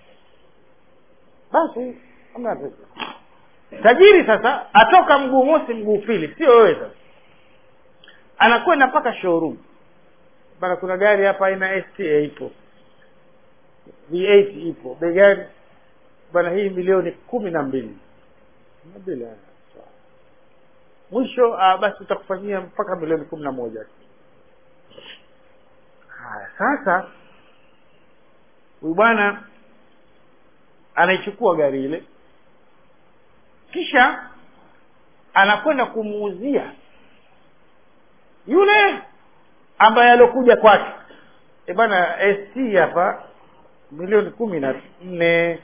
basi hamna tatizo tajiri sasa atoka mguu mosi mguu pili sio wewe sasa anakwenda mpaka showroom bana kuna gari hapa aina sta ipo v8 ipo bei gani bana hii milioni kumi na mbili bila mwisho ah, basi utakufanyia mpaka milioni kumi na moja haya sasa huyu bwana anaichukua gari ile kisha anakwenda kumuuzia yule ambaye alokuja kwake e bwana st hapa milioni kumi na nne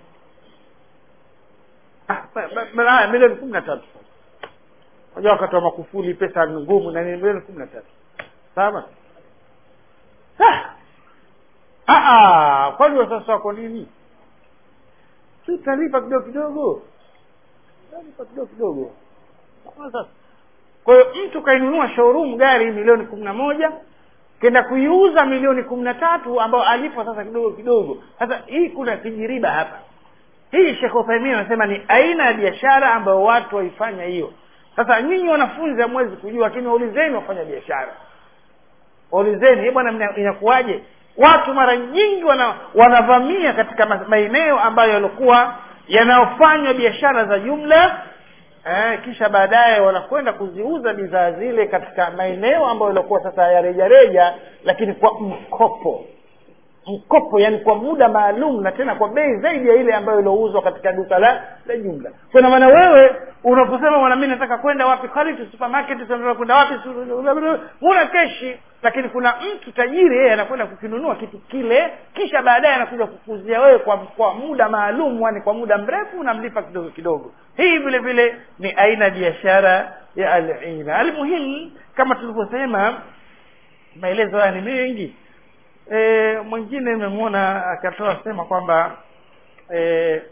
ah, ba- ba- ba- haya, milioni kumi na tatu unajua wakati wa makufuli pesa ngumu na nini milioni kumi na tatu sawa Ah! Ah, ah, kwani wasasa wako nini si utalipa kidogo kidogo utalipa kidogo kidogo Sawa sasa kwa hiyo mtu kainunua showroom gari milioni kumi na moja kenda kuiuza milioni kumi na tatu ambao alipo sasa kidogo kidogo sasa hii kuna kijiriba hapa hii shekh uthaimin anasema ni aina ya biashara ambayo watu waifanya hiyo sasa nyinyi wanafunzi hamwezi kujua lakini waulizeni wafanya biashara waulizeni "Eh bwana mna- inakuwaje watu mara nyingi wana, wanavamia katika ma- maeneo ambayo yalikuwa yanayofanywa biashara za jumla eh, kisha baadaye wanakwenda kuziuza bidhaa zile katika maeneo ambayo yalikuwa sasa ya rejareja lakini kwa mkopo mkopo yani kwa muda maalum na tena kwa bei zaidi ya ile ambayo iliouzwa katika duka la la jumla kwa maana wewe unaposema bwana mimi nataka kwenda wapi quality supermarket tunataka kwenda wapi huna keshi lakini kuna mtu tajiri yeye anakwenda kukinunua kitu kile kisha baadaye anakuja kukuzia wewe kwa kwa muda maalum yani kwa muda mrefu unamlipa kidogo kidogo hii vile vile ni aina ya biashara ya alina almuhimu kama tulivyosema maelezo haya ni mengi e, mwingine nimemwona akatoa sema kwamba e,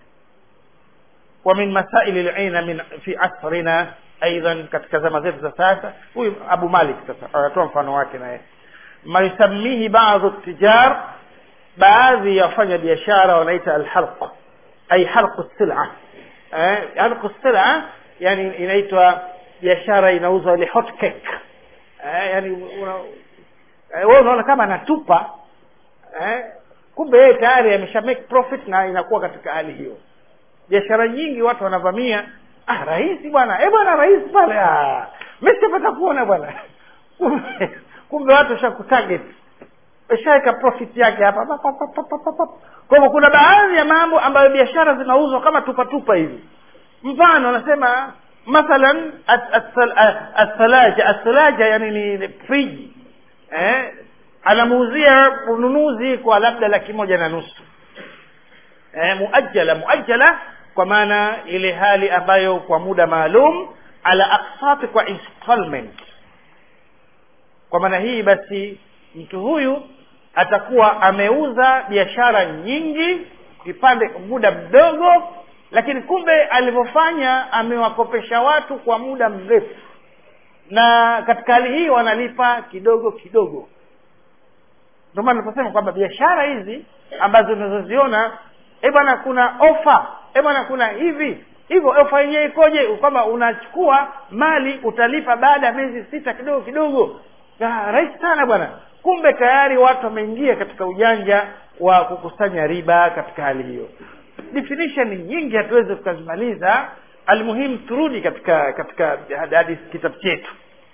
wa min masaili lina min fi asrina aidan katika zama zetu za sasa huyu abu malik sasa anatoa mfano wake naye ma yusamihi badu tijar baadhi ya wafanya biashara wanaita alhalq ay halqu sila eh, halqu sila yani inaitwa biashara inauzwa ile hot cake eh, yani una, eh, wewe unaona kama anatupa eh, kumbe yeye tayari amesha make profit na inakuwa katika hali hiyo biashara nyingi watu wanavamia ah rahisi bwana eh bwana rahisi pale ah mimi sipata kuona bwana kumbe kumbe watu washakutarget washaweka profit yake hapa pa, pa, pa, pa, pa, pa, pa. kwa hivyo kuna baadhi ya mambo ambayo biashara zinauzwa kama tupa tupa hivi mfano anasema mathalan as- as- as- asalaja asalaja yani ni friji eh anamuuzia ununuzi kwa labda laki moja na nusu eh, muajjala muajjala kwa maana ile hali ambayo kwa muda maalum ala aksati kwa installment kwa maana hii basi mtu huyu atakuwa ameuza biashara nyingi vipande muda mdogo lakini kumbe alivyofanya amewakopesha watu kwa muda mrefu na katika hali hii wanalipa kidogo kidogo ndio maana tunaposema kwamba biashara hizi ambazo tunazoziona eh bwana kuna ofa eh bwana kuna hivi hivyo ofa yenyewe ikoje kwamba unachukua mali utalipa baada ya miezi sita kidogo kidogo Ya, rahisi sana bwana kumbe tayari watu wameingia katika ujanja wa kukusanya riba katika hali hiyo definition nyingi hatuwezi tukazimaliza almuhimu turudi katika katika hadithi kitabu chetu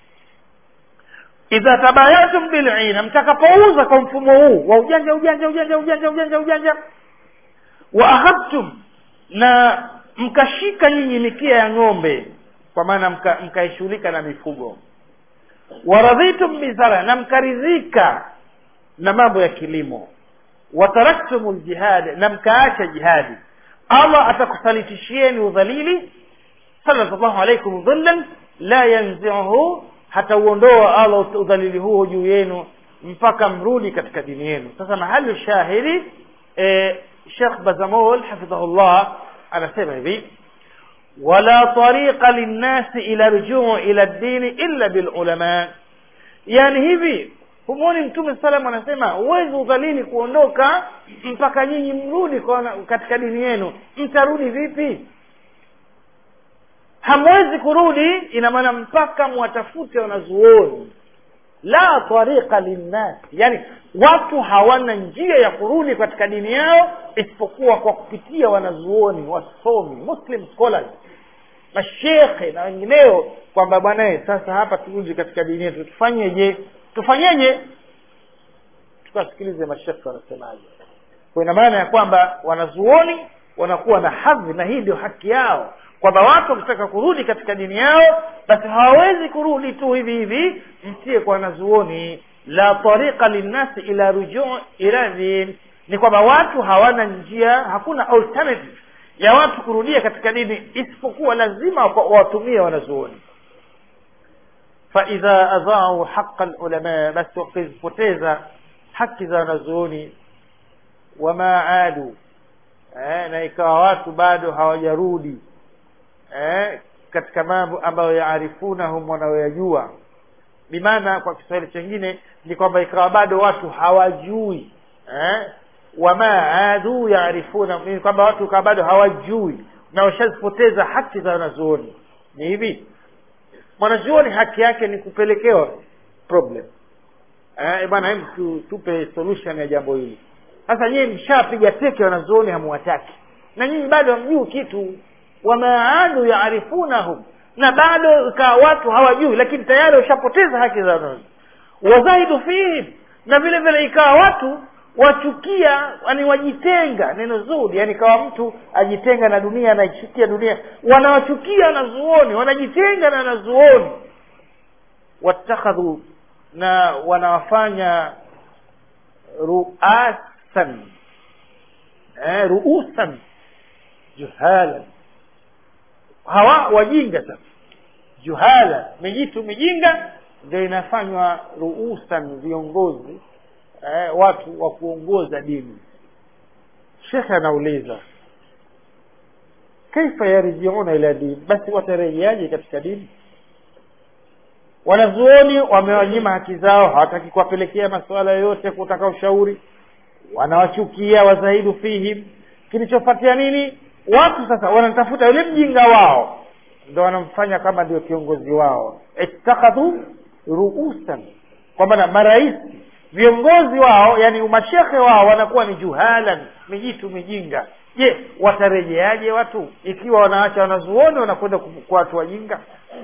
idha tabayatum bilina mtakapouza kwa mfumo huu wa ujanja ujanja ujanja ujanja ujanja ujanja wa akhadtum na mkashika nyinyi mikia ya ng'ombe kwa maana mkaishughulika mka na mifugo waradhitum bizara na mkaridhika na mambo ya kilimo wataraktum ljihad na mkaacha jihadi allah atakusalitishieni udhalili sallallahu alaikum dhillan la yanziuhu hatauondoa allah udhalili huo juu yenu mpaka mrudi katika dini yenu sasa mahali shahidi e, shekh bazamol hafidhahullah anasema hivi wala tariqa linnasi ila rujuu ila dini illa bilulama yani hivi humwoni mtume salam anasema huwezi udhalili kuondoka mpaka nyinyi mrudi katika dini yenu mtarudi vipi hamwezi kurudi ina maana mpaka mwatafute wanazuoni la tariqa linnasi yani watu hawana njia ya kurudi katika dini yao isipokuwa kwa kupitia wanazuoni wasomi muslim scholars mashekhe na wengineo kwamba bwanae sasa hapa turudi katika dini yetu tufanyeje tufanyeje tukasikilize mashekhe wanasemaje kwa ina maana ya kwamba wanazuoni wanakuwa na hadhi na hii ndio haki yao kwamba watu wakitaka kurudi katika dini yao basi hawawezi kurudi tu hivi hivi mtie kwa wanazuoni la tariqa linnasi ila rujuu ila din ni kwamba watu hawana njia hakuna alternative ya watu kurudia katika dini isipokuwa lazima wawatumie wanazuoni faidha adhaau haqa lulama basi wakizipoteza haki za wanazuoni wama adu eh, na ikawa watu bado hawajarudi eh, katika mambo ambayo yaarifunahum wanayoyajua bimaana kwa kiswahili chengine ni kwamba ikawa bado watu hawajui eh, wama adu yaarifuna ni kwamba watu ikawa bado hawajui na washazipoteza haki za wanazuoni ni hivi mwanazuoni haki yake ni kupelekewa problem eh, bwana hebu tu, tupe solution ya jambo hili sasa nyinyi mshapiga teke wanazuoni hamuwataki na nyinyi bado hamjui kitu wamaadu yaarifunahum na bado ikawa watu hawajui lakini tayari washapoteza haki za wanazuoni wazaidu fihim na vile vile ikawa watu wachukia yani wajitenga neno zuri yani kawa mtu ajitenga na dunia anaichukia dunia wanawachukia wanazuoni wanajitenga na wanazuoni watakhadhu na wanawafanya ruasan eh, ruusan juhalan hawa wajinga sasa juhala mijitu mijinga ndio inafanywa ruusan viongozi eh, watu wa kuongoza dini shekhe anauliza kaifa yarjiuna ila dini basi watarejeaje katika dini wanazuoni wamewanyima haki zao hawataki kuwapelekea masuala yoyote kutaka ushauri wanawachukia wazaidu fihim kilichofuatia nini watu sasa wanatafuta yule mjinga wao ndo wanamfanya kama ndio kiongozi wao ittakhadhu ruusan kwa maana marais viongozi wao yani umashekhe wao wanakuwa ni juhalan mijitu mijinga je watarejeaje watu ikiwa wanaacha wanazuoni wanakwenda kwa watu wajinga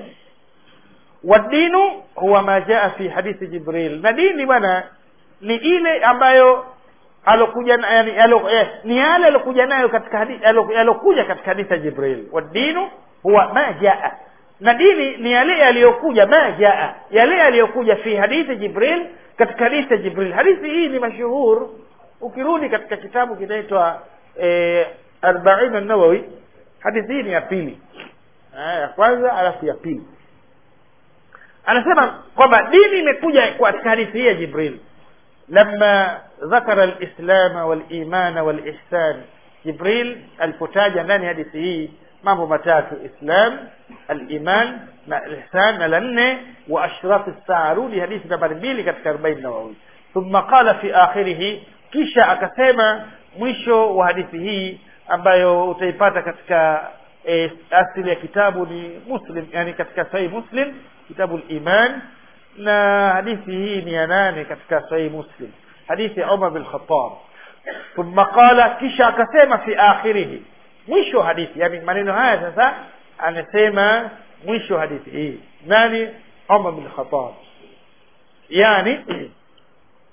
wadinu huwa ma jaa fi hadithi jibril na dini bwana ni ile ambayo alokuja yani alo, eh, ni yale alokuja nayo katika hadithi alokuja katika hadithi ya jibril wadinu huwa ma jaa na dini ni yale yaliyokuja ma jaa yale yaliyokuja fi hadithi jibril katika hadithi ya jibril hadithi hii ni mashuhur ukirudi katika kitabu kinaitwa eh, arbain nawawi hadithi hii ni ya pili ya kwanza alafu ya pili anasema kwamba dini imekuja katika hadithi hii ya jibril lama dhakara lislama walimana walihsan jibril alipotaja ndani ya hadithi hii mambo matatu islam aliman na ihsan na la nne wa ashraf saa rudi hadithi nambari mbili katika arobaini nawawi thumma qala fi akhirihi kisha akasema mwisho wa hadithi hii ambayo utaipata katika e, asili ya kitabu ni muslim yani katika sahih muslim kitabu liman na hadithi hii ni ya nane katika sahih muslim hadithi ya umar bin khatab thumma qala kisha akasema fi akhirihi mwisho wa hadithi yani maneno haya sasa anasema mwisho wa hadithi hii nani umar bin khatab yani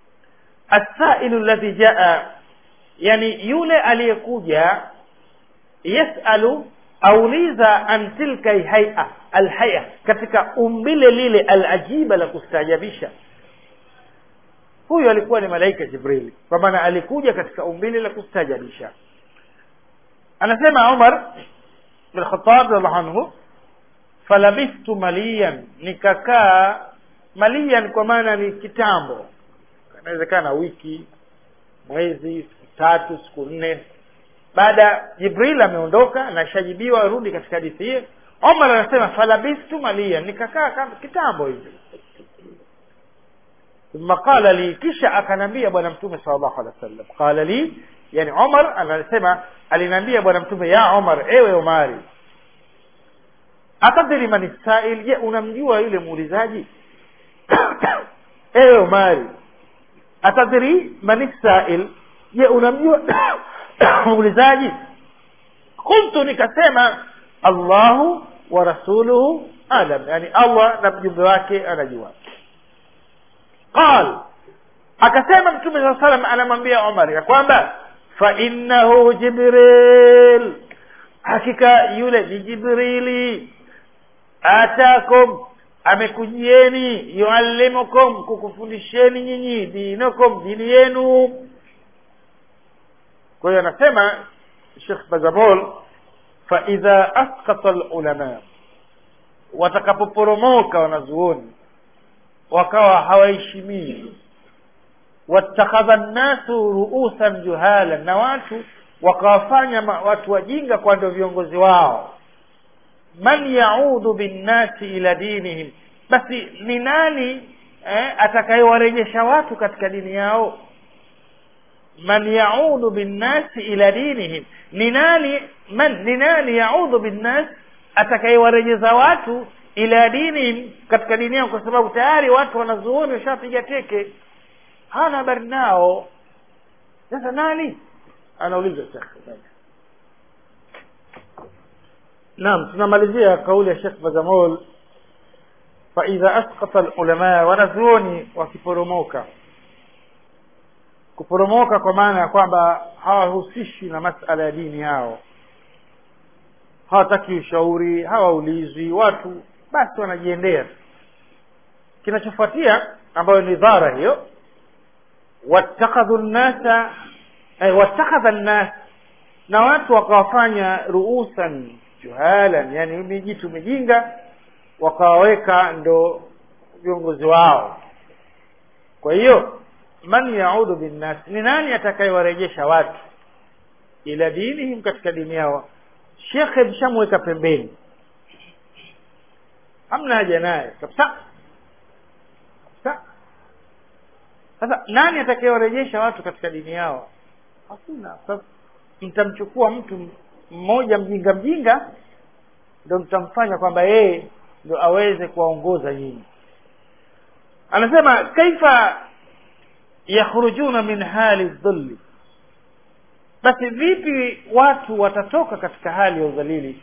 السائل الذي جاء yani yule aliyekuja yasalu auliza an tilka haia alhaya katika umbile lile alajiba la kustaajabisha huyu alikuwa ni malaika jibrili kwa maana alikuja katika umbile la kustaajabisha anasema umar bin khatab radiallahu anhu falabithtu maliyan nikakaa maliyan kwa maana ni kitambo inawezekana wiki mwezi siku tatu siku nne baada jibril ameondoka na shajibiwa arudi katika hadithi hiyo omar anasema falabistu maliyan nikakaa kama kitambo hivi thumma qala li kisha akanambia bwana mtume sallallahu alaihi wasallam qala li yani omar anasema aliniambia bwana mtume ya omar ewe omari atadri man sail je unamjua yule muulizaji ewe omari atadri man sail je unamjua muulizaji qultu nikasema allahu wa rasuluhu alam yani allah na mjumbe wake anajua qal akasema mtume saa salam anamwambia omar ya kwamba fainnahu jibril hakika yule ni jibrili atakum amekujieni yuallimukum kukufundisheni nyinyi dinakum dini yenu kwa hiyo anasema shekh bazamol faidha asqata lulama watakapoporomoka wanazuoni wakawa hawaheshimii watakhadha nnasu ruusan juhala na watu wakawafanya watu wajinga kwa ndio viongozi wao man yaudu binnasi ila dinihim basi ni nani eh, atakayewarejesha watu katika dini yao man yaudu binnasi ila dinihim ni nani man ni nani yaudu binnas atakayewarejeza watu ila dinihim katika dini yao kwa sababu tayari watu wanazuoni washapiga teke hana habari nao sasa nani anauliza shekh naam tunamalizia kauli ya shekh bazamol faidha asqata lulamaa wanazuoni wakiporomoka kuporomoka kwa maana ya kwamba hawahusishi na masala ya dini yao hawataki ushauri hawaulizwi watu basi wanajiendea kinachofuatia ambayo ni dhara hiyo wattakhadhu nnasa eh, wattakhadha nnas na watu wakawafanya ruusan juhalan yani mijitu mijinga wakawaweka ndo viongozi wao kwa hiyo man yaudu binnas ni nani atakayewarejesha watu ila dinihim katika dini yao shekhe mshamweka pembeni hamna haja naye kabisa kabisa sasa nani atakayewarejesha watu katika dini yao hakuna sasa mtamchukua mtu mmoja mjinga mjinga ndo mtamfanya kwamba yeye ndo aweze kuwaongoza nyinyi anasema kaifa yakhrujuna min hali dhulli basi vipi watu watatoka katika hali ya udhalili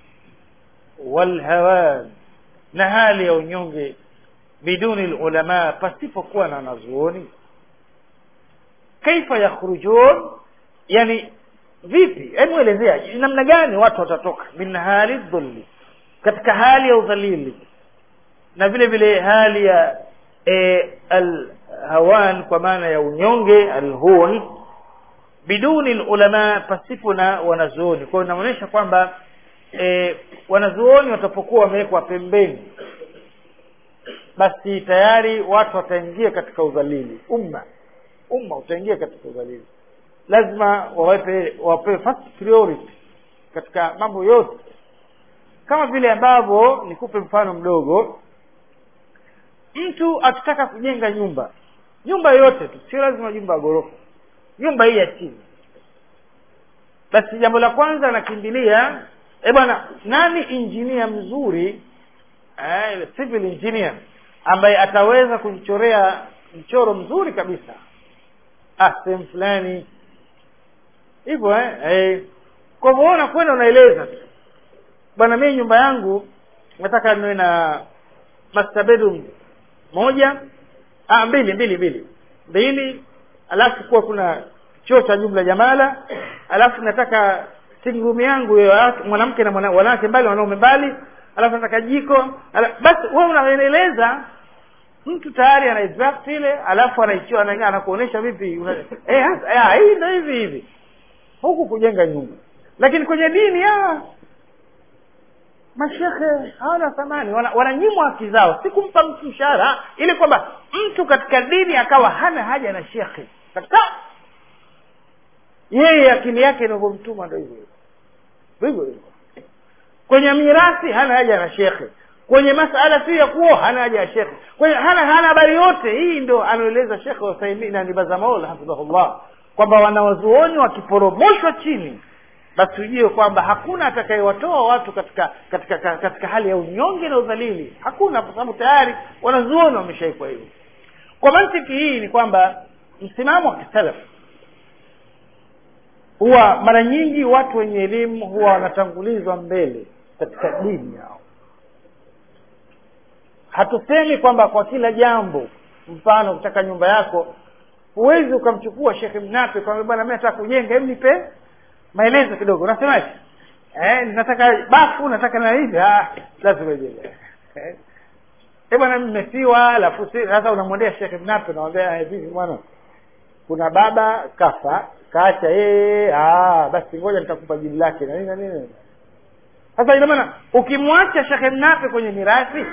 walhawan na hali ya unyonge biduni lulama pasipokuwa na wanazuoni kaifa yakhrujun yani vipi hebu elezea namna gani watu watatoka min hali dhulli katika hali ya udhalili na vile vile hali ya e, alhawan kwa maana ya unyonge alhun biduni ulama pasipo na wanazuoni kwa hiyo inaonyesha kwamba e, wanazuoni watapokuwa wamewekwa pembeni basi tayari watu wataingia katika udhalili umma umma utaingia katika udhalili lazima wawape wapewe first priority katika mambo yote kama vile ambavyo nikupe mfano mdogo mtu akitaka kujenga nyumba nyumba yoyote tu sio lazima nyumba ya ghorofa nyumba hii ya chini basi jambo la kwanza anakimbilia e bwana nani injinia mzuri eh, civil engineer ambaye ataweza kujichorea mchoro mzuri kabisa ah sehemu fulani hivyo eh, eh. kwa hivyo unakwenda unaeleza tu bwana mimi nyumba yangu nataka niwe na master bedroom moja ah, mbili mbili mbili mbili alafu kuwa kuna choo cha jumla jamala alafu nataka sitting room yangu hiyo ya- mwanamke na mwana- wanawake mbali wanaume mbali alafu nataka jiko ala, basi wewe unaeleza mtu tayari anaidraft ile alafu anaichia ana- anakuonesha vipi una- eh hasa- eh, hii ndio hivi hivi huku kujenga nyumba lakini kwenye dini ah mashekhe hawana thamani wana- wananyimwa haki zao si kumpa mtu mshahara ili kwamba mtu katika dini akawa hana haja na shekhe kabisa yeye akili yake inavyomtuma ndo hivyo hivyo hivyo hivyo kwenye mirathi hana haja na shekhe kwenye masala si ya kuoa hana haja ya shekhe kwenye hana hana habari yote hii ndo anaeleza shekhe wasaimina ni bazamaul hafidhahullah kwamba wanawazuoni wakiporomoshwa chini basi ujue kwamba hakuna atakayewatoa watu katika katika katika, katika hali ya unyonge na udhalili hakuna kwa sababu tayari wanazuoni wameshaikwa hivyo kwa mantiki hii ni kwamba msimamo wa kisalafu huwa mara nyingi watu wenye elimu huwa wanatangulizwa mbele katika dini yao hatusemi kwamba kwa kila jambo mfano kutaka nyumba yako huwezi ukamchukua shekhe mnape kwamba bwana mi nataka kujenga hebu nipe maelezo kidogo unasemaje eh, nataka bafu nataka na hivi ah, lazima ijenge eh, eh, bwana mmefiwa alafu si- sasa unamwendea shekhe mnape unamwambia eh, vipi bwana kuna baba kafa kaacha yeye ah, basi ngoja nitakupa jini lake na nini na nini sasa ina maana ukimwacha shekhe mnape kwenye mirathi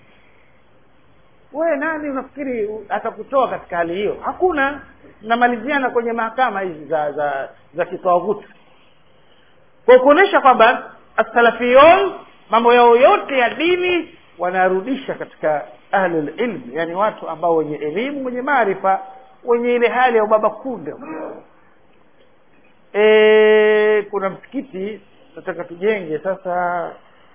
wewe nani unafikiri atakutoa katika hali hiyo hakuna namaliziana kwenye mahakama hizi za za za kitawuti kwa kuonyesha kwamba asalafiyon mambo yao yote ya dini wanarudisha katika ahlul ilm yani watu ambao wenye elimu wenye maarifa wenye ile hali ya ubaba kunde e, kuna msikiti nataka tujenge sasa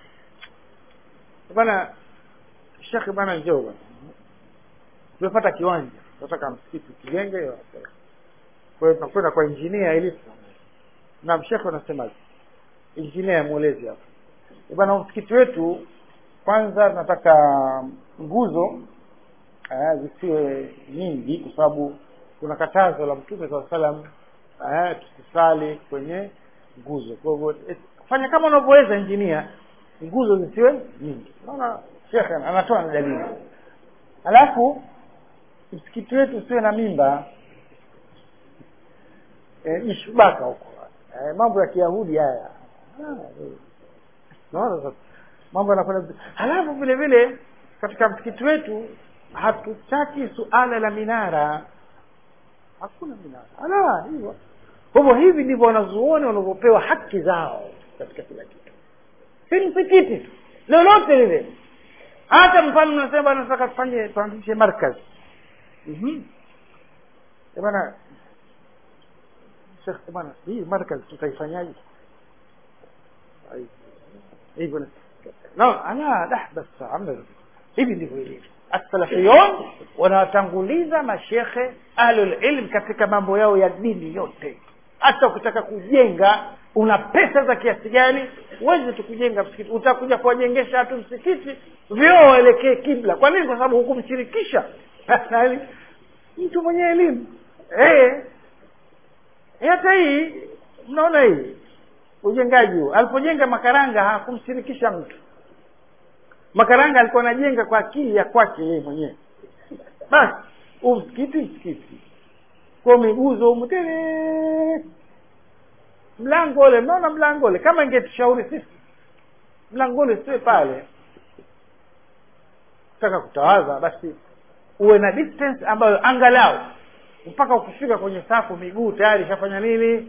bana shekhe bana njoo bana tumepata kiwanja tunataka msikiti tujenge kwa hiyo tunakwenda kwa injinia ili na mshekhe anasemaje injinia mwelezi hapa Eh, bana msikiti wetu kwanza tunataka nguzo eh, zisiwe nyingi kwa sababu kuna katazo la mtume saa salam eh, tusisali kwenye nguzo kwa hivyo eh, fanya kama unavyoweza injinia nguzo zisiwe nyingi naona shekhe anatoa na dalili alafu msikiti wetu usiwe na mimba e, ishubaka huko e, mambo ya kiyahudi haya Ah, eh. naona sasa mambo yanakwenda vizuri. halafu vile vile katika msikiti wetu hatutaki suala la minara hakuna minara ala hivyo kwa hivyo hivi ndivyo wanazuoni wanavyopewa haki zao katika kila kitu si msikiti tu lolote lile hata mfano nasema nataka tufanye tuanzishe markaz Mhm. Eh, bana Sheikh bana hii markaz tutaifanyaje Ai, hivyo na- no ala dah bas amna hivi ndivyo ilivyo as-salafiyun wanawatanguliza mashekhe ahlul ilm katika mambo yao ya dini yote hata ukitaka kujenga una pesa za kiasi gani huwezi tu kujenga msikiti utakuja kuwajengesha watu msikiti vyoo waelekee kibla kwa nini kwa sababu hukumshirikisha Nani? mtu mwenye elimu eh Eh, hata hii mnaona hii ujengaji huu alipojenga makaranga hakumshirikisha mtu makaranga alikuwa anajenga kwa akili ya kwake yeye mwenyewe basi huu msikiti msikiti kwa miguzo humu tele mlango ule mnaona mlango ule kama ingetushauri sisi mlango ule siwe pale taka kutawaza basi uwe na distance ambayo angalau mpaka ukifika kwenye safu miguu tayari ishafanya nini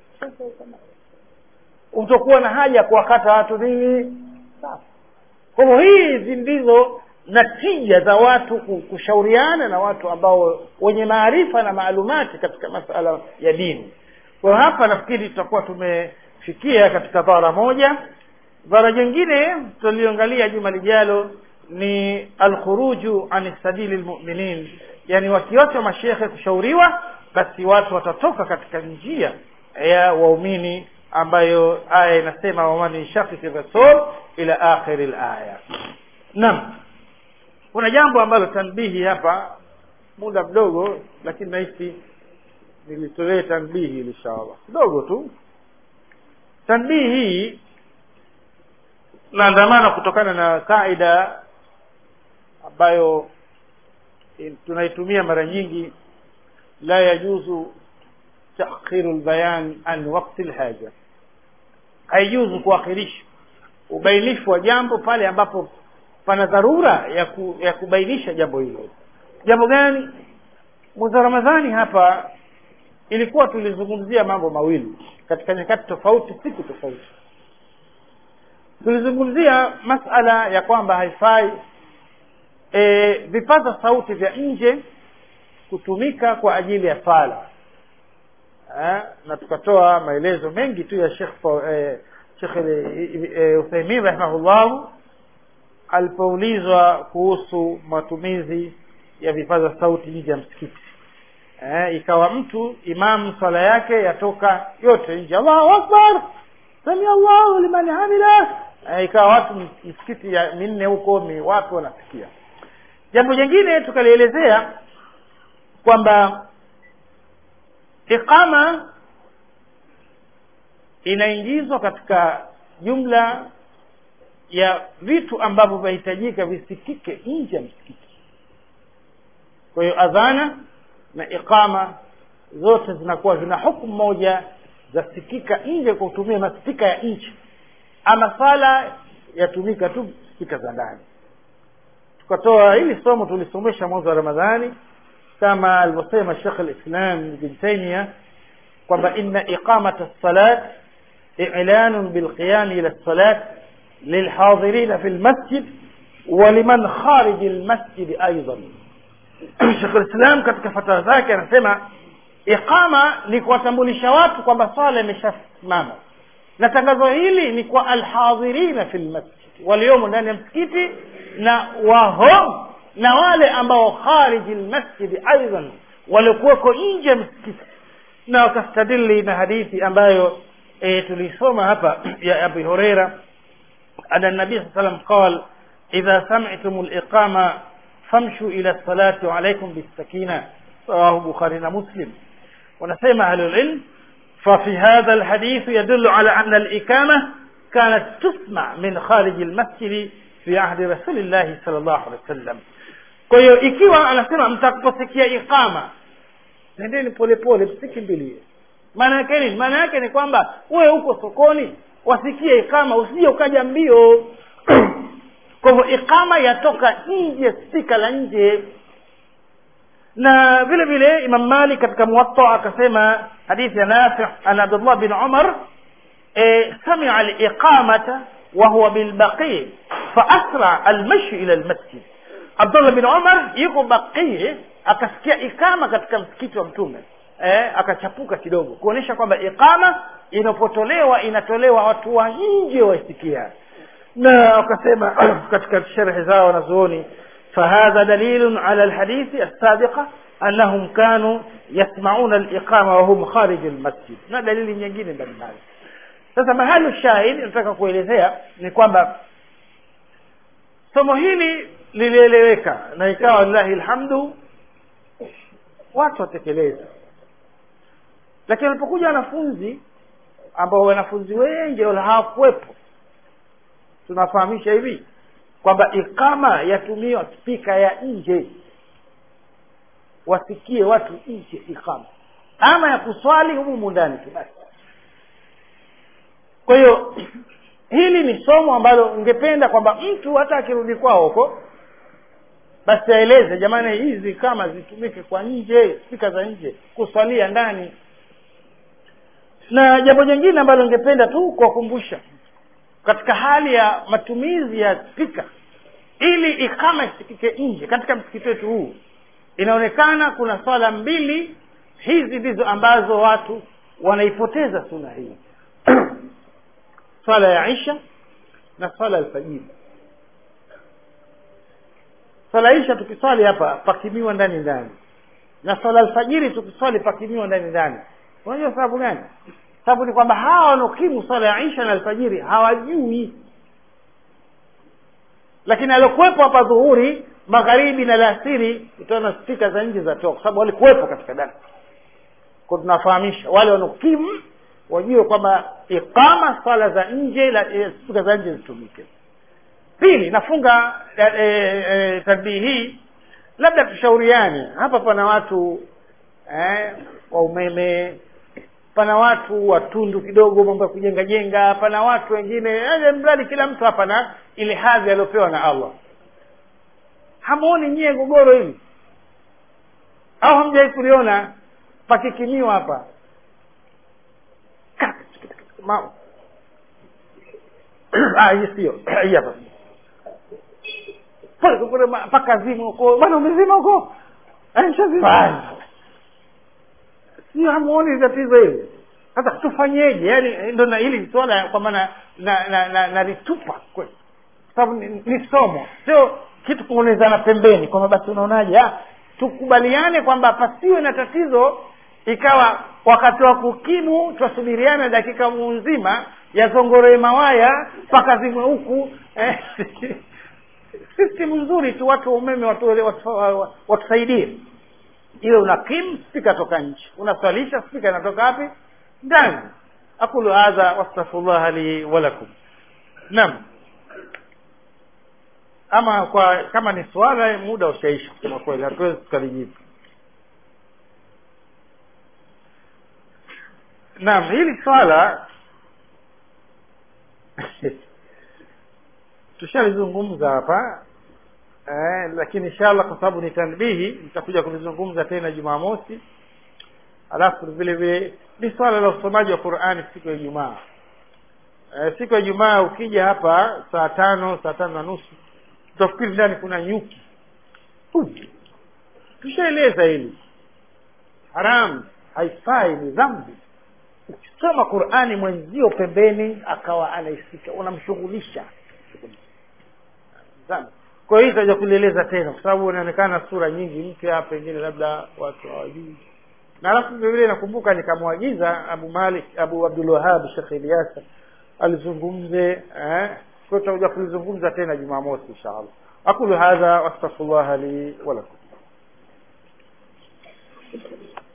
utakuwa na haja ya kuwakata watu nini sawa kwa hivyo hizi ndizo natija za watu ku- kushauriana na watu ambao wenye maarifa na maalumati katika masala ya dini kwa hiyo hapa nafikiri tutakuwa tumefikia katika dhara moja dhara jingine tutaliangalia juma lijalo ni alkhuruju an sabili lmuminin yani wakiwacha mashekhe kushauriwa basi watu watatoka katika njia ya waumini ambayo aya inasema waman yashakiki rasul ila akhiri laya naam kuna jambo ambalo tanbihi hapa muda mdogo lakini nahisi nilitolee tanbihi inshallah kidogo tu tanbii hii naandamana kutokana na kaida ambayo eh, tunaitumia mara nyingi la yajuzu takhiru lbayan an wakti lhaja haijuzu kuakhirisha ubainifu wa jambo pale ambapo pana dharura ya, ku, ya kubainisha jambo hilo jambo gani mwezi wa ramadhani hapa ilikuwa tulizungumzia mambo mawili katika nyakati tofauti siku tofauti tulizungumzia masala ya kwamba haifai e, vipaza sauti vya nje kutumika kwa ajili ya sala eh, na tukatoa maelezo mengi tu ya Sheikh eh, Sheikh eh, Uthaymeen rahimahullah alipoulizwa kuhusu matumizi ya vipaza sauti nje ya msikiti eh, ikawa mtu imamu swala yake yatoka yote nje Allahu akbar sami Allahu liman hamida eh, ikawa watu msikiti ya minne huko mi watu wanasikia jambo jingine tukalielezea kwamba iqama inaingizwa katika jumla ya vitu ambavyo vinahitajika visikike nje ya msikiti kwa hiyo adhana na iqama zote zinakuwa zina hukumu moja zasikika nje kwa kutumia maspika ya nje ama sala yatumika tu spika za ndani tukatoa hili somo tulisomesha mwezi wa ramadhani kama alivyosema shekh lislam ibn taimia kwamba ina iqamata lsalat ilanun bilqiyami ila lsalat lilhadirina fi lmasjid waliman khariji lmasjidi aidan shekh lislam katika fatara zake anasema iqama ni kuwatambulisha watu kwamba swala imeshasimama na tangazo hili ni kwa alhadhirina fi lmasjid waliomo ndani ya msikiti na wahom na wale ambao khariji lmasjidi aidan waliokuweko nje ya msikiti na wakastadili na hadithi ambayo e, tulisoma hapa ya abi hureira ana nabii saa salam qal idha samitum liqama famshu ila lsalati waalaikum bisakina rawahu bukhari na muslim wanasema ahlulilm ففي هذا الحديث يدل على أن الإقامة كانت تسمع من خارج المسجد في عهد رسول الله صلى الله عليه وسلم kwa hiyo ikiwa anasema mtakaposikia iqama nendeni polepole msikimbilie maana yake nini maana yake ni kwamba wewe uko sokoni wasikie iqama usije ukaja mbio kwa hivyo iqama yatoka nje spika la nje na vile vile imam malik katika muwatta akasema hadithi ya nafi an abdullah bin umar e, samia aliqamata wahuwa bilbaqii faasra almashi ila lmasjid abdullah bin umar yuko baqii akasikia ikama katika msikiti wa mtume eh, akachapuka kidogo kuonyesha kwamba iqama inapotolewa inatolewa watu wa nje waisikia na wakasema katika sherhe zao wanazuoni فهذا دليل على الحديث السابقة أنهم كانوا يسمعون الإقامة وهم خارج المسجد na dalili nyingine mbalimbali sasa mahali shahid nataka kuelezea ni kwamba somo hili lilieleweka na ikawa lillahi lhamdu watu watekeleza lakini walipokuja wanafunzi ambao wanafunzi wengi wala hawakuwepo tunafahamisha hivi kwamba ikama yatumiwa spika ya nje wasikie watu nje ikama ama ya kuswali humu ndani tu basi kwa hiyo hili ni somo ambalo ungependa kwamba mtu hata akirudi kwao huko basi aeleze jamani hizi kama zitumike kwa nje spika za nje kuswalia ndani na jambo jingine ambalo ningependa tu kuwakumbusha katika hali ya matumizi ya spika ili ikama isikike nje katika msikiti wetu huu inaonekana kuna swala mbili hizi ndizo ambazo watu wanaipoteza suna hii swala ya isha na swala ya alfajiri swala isha tukiswali hapa pakimiwa ndani ndani na swala alfajiri tukiswali pakimiwa ndani ndani unajua sababu gani sababu ni kwamba hawa wanaokimu swala ya isha na alfajiri hawajui lakini aliokuwepo hapa dhuhuri magharibi na lasiri utaona spika za nje za toka kwa sababu walikuwepo katika darsa kwa tunafahamisha wale wanaokimu wajue kwamba iqama swala za nje la e, spika za nje zitumike pili nafunga e, e, tadbii hii labda tushauriane hapa pana watu eh, wa umeme pana watu watundu kidogo mambo ya kujenga jenga pana watu wengine eh, mradi kila mtu hapa na ile hadhi aliyopewa na allah hamuoni nyie gogoro hili au hamjawai kuliona pakikimiwa hapa Ma- Ah, hii sio hii hapa Pole, pole, ma- mpaka zima huko bwana umezima huko Ah, nishazima. sio hamuoni tatizo hili sasa tufanyeje yani ndo na hili swala kwa maana na na na nalitupa kweli sababu ni, ni somo sio kitu kuonezana pembeni kwamba basi unaonaje ah, tukubaliane kwamba pasiwe na tatizo ikawa wakati wa kukimu twasubiriana dakika nzima yazongoree mawaya mpaka zimwe huku eh, system nzuri tu watu wa umeme watu- watu- watusaidie iwe una kim spika toka nje unaswalisha spika inatoka wapi ndani aqulu hadha wastaghfirullah li walakum naam ama kwa kama ni swala muda ushaisha kusema kweli hatuwezi tukalijibu naam hili swala tushalizungumza hapa eh, lakini inshallah kwa sababu ni tanbihi nitakuja kulizungumza tena jumamosi alafu vile vile ni swala la usomaji wa qurani siku ya ijumaa eh, siku ya ijumaa ukija hapa saa tano saa tano na nusu utafikiri ndani kuna nyuki Hu. tushaeleza hili haramu haifai ni dhambi ukisoma qurani mwenzio pembeni akawa anaisika unamshughulisha dhambi kwa hiyo itaja kulieleza tena kwa sababu inaonekana sura nyingi mpya pengine labda watu hawajui na alafu vile vile nakumbuka nikamwagiza abu malik abu abdul wahab shekh eliasa alizungumze eh? kwa hiyo tutakuja kulizungumza tena jumamosi inshallah aqulu hadha wastaghfirullah li walakum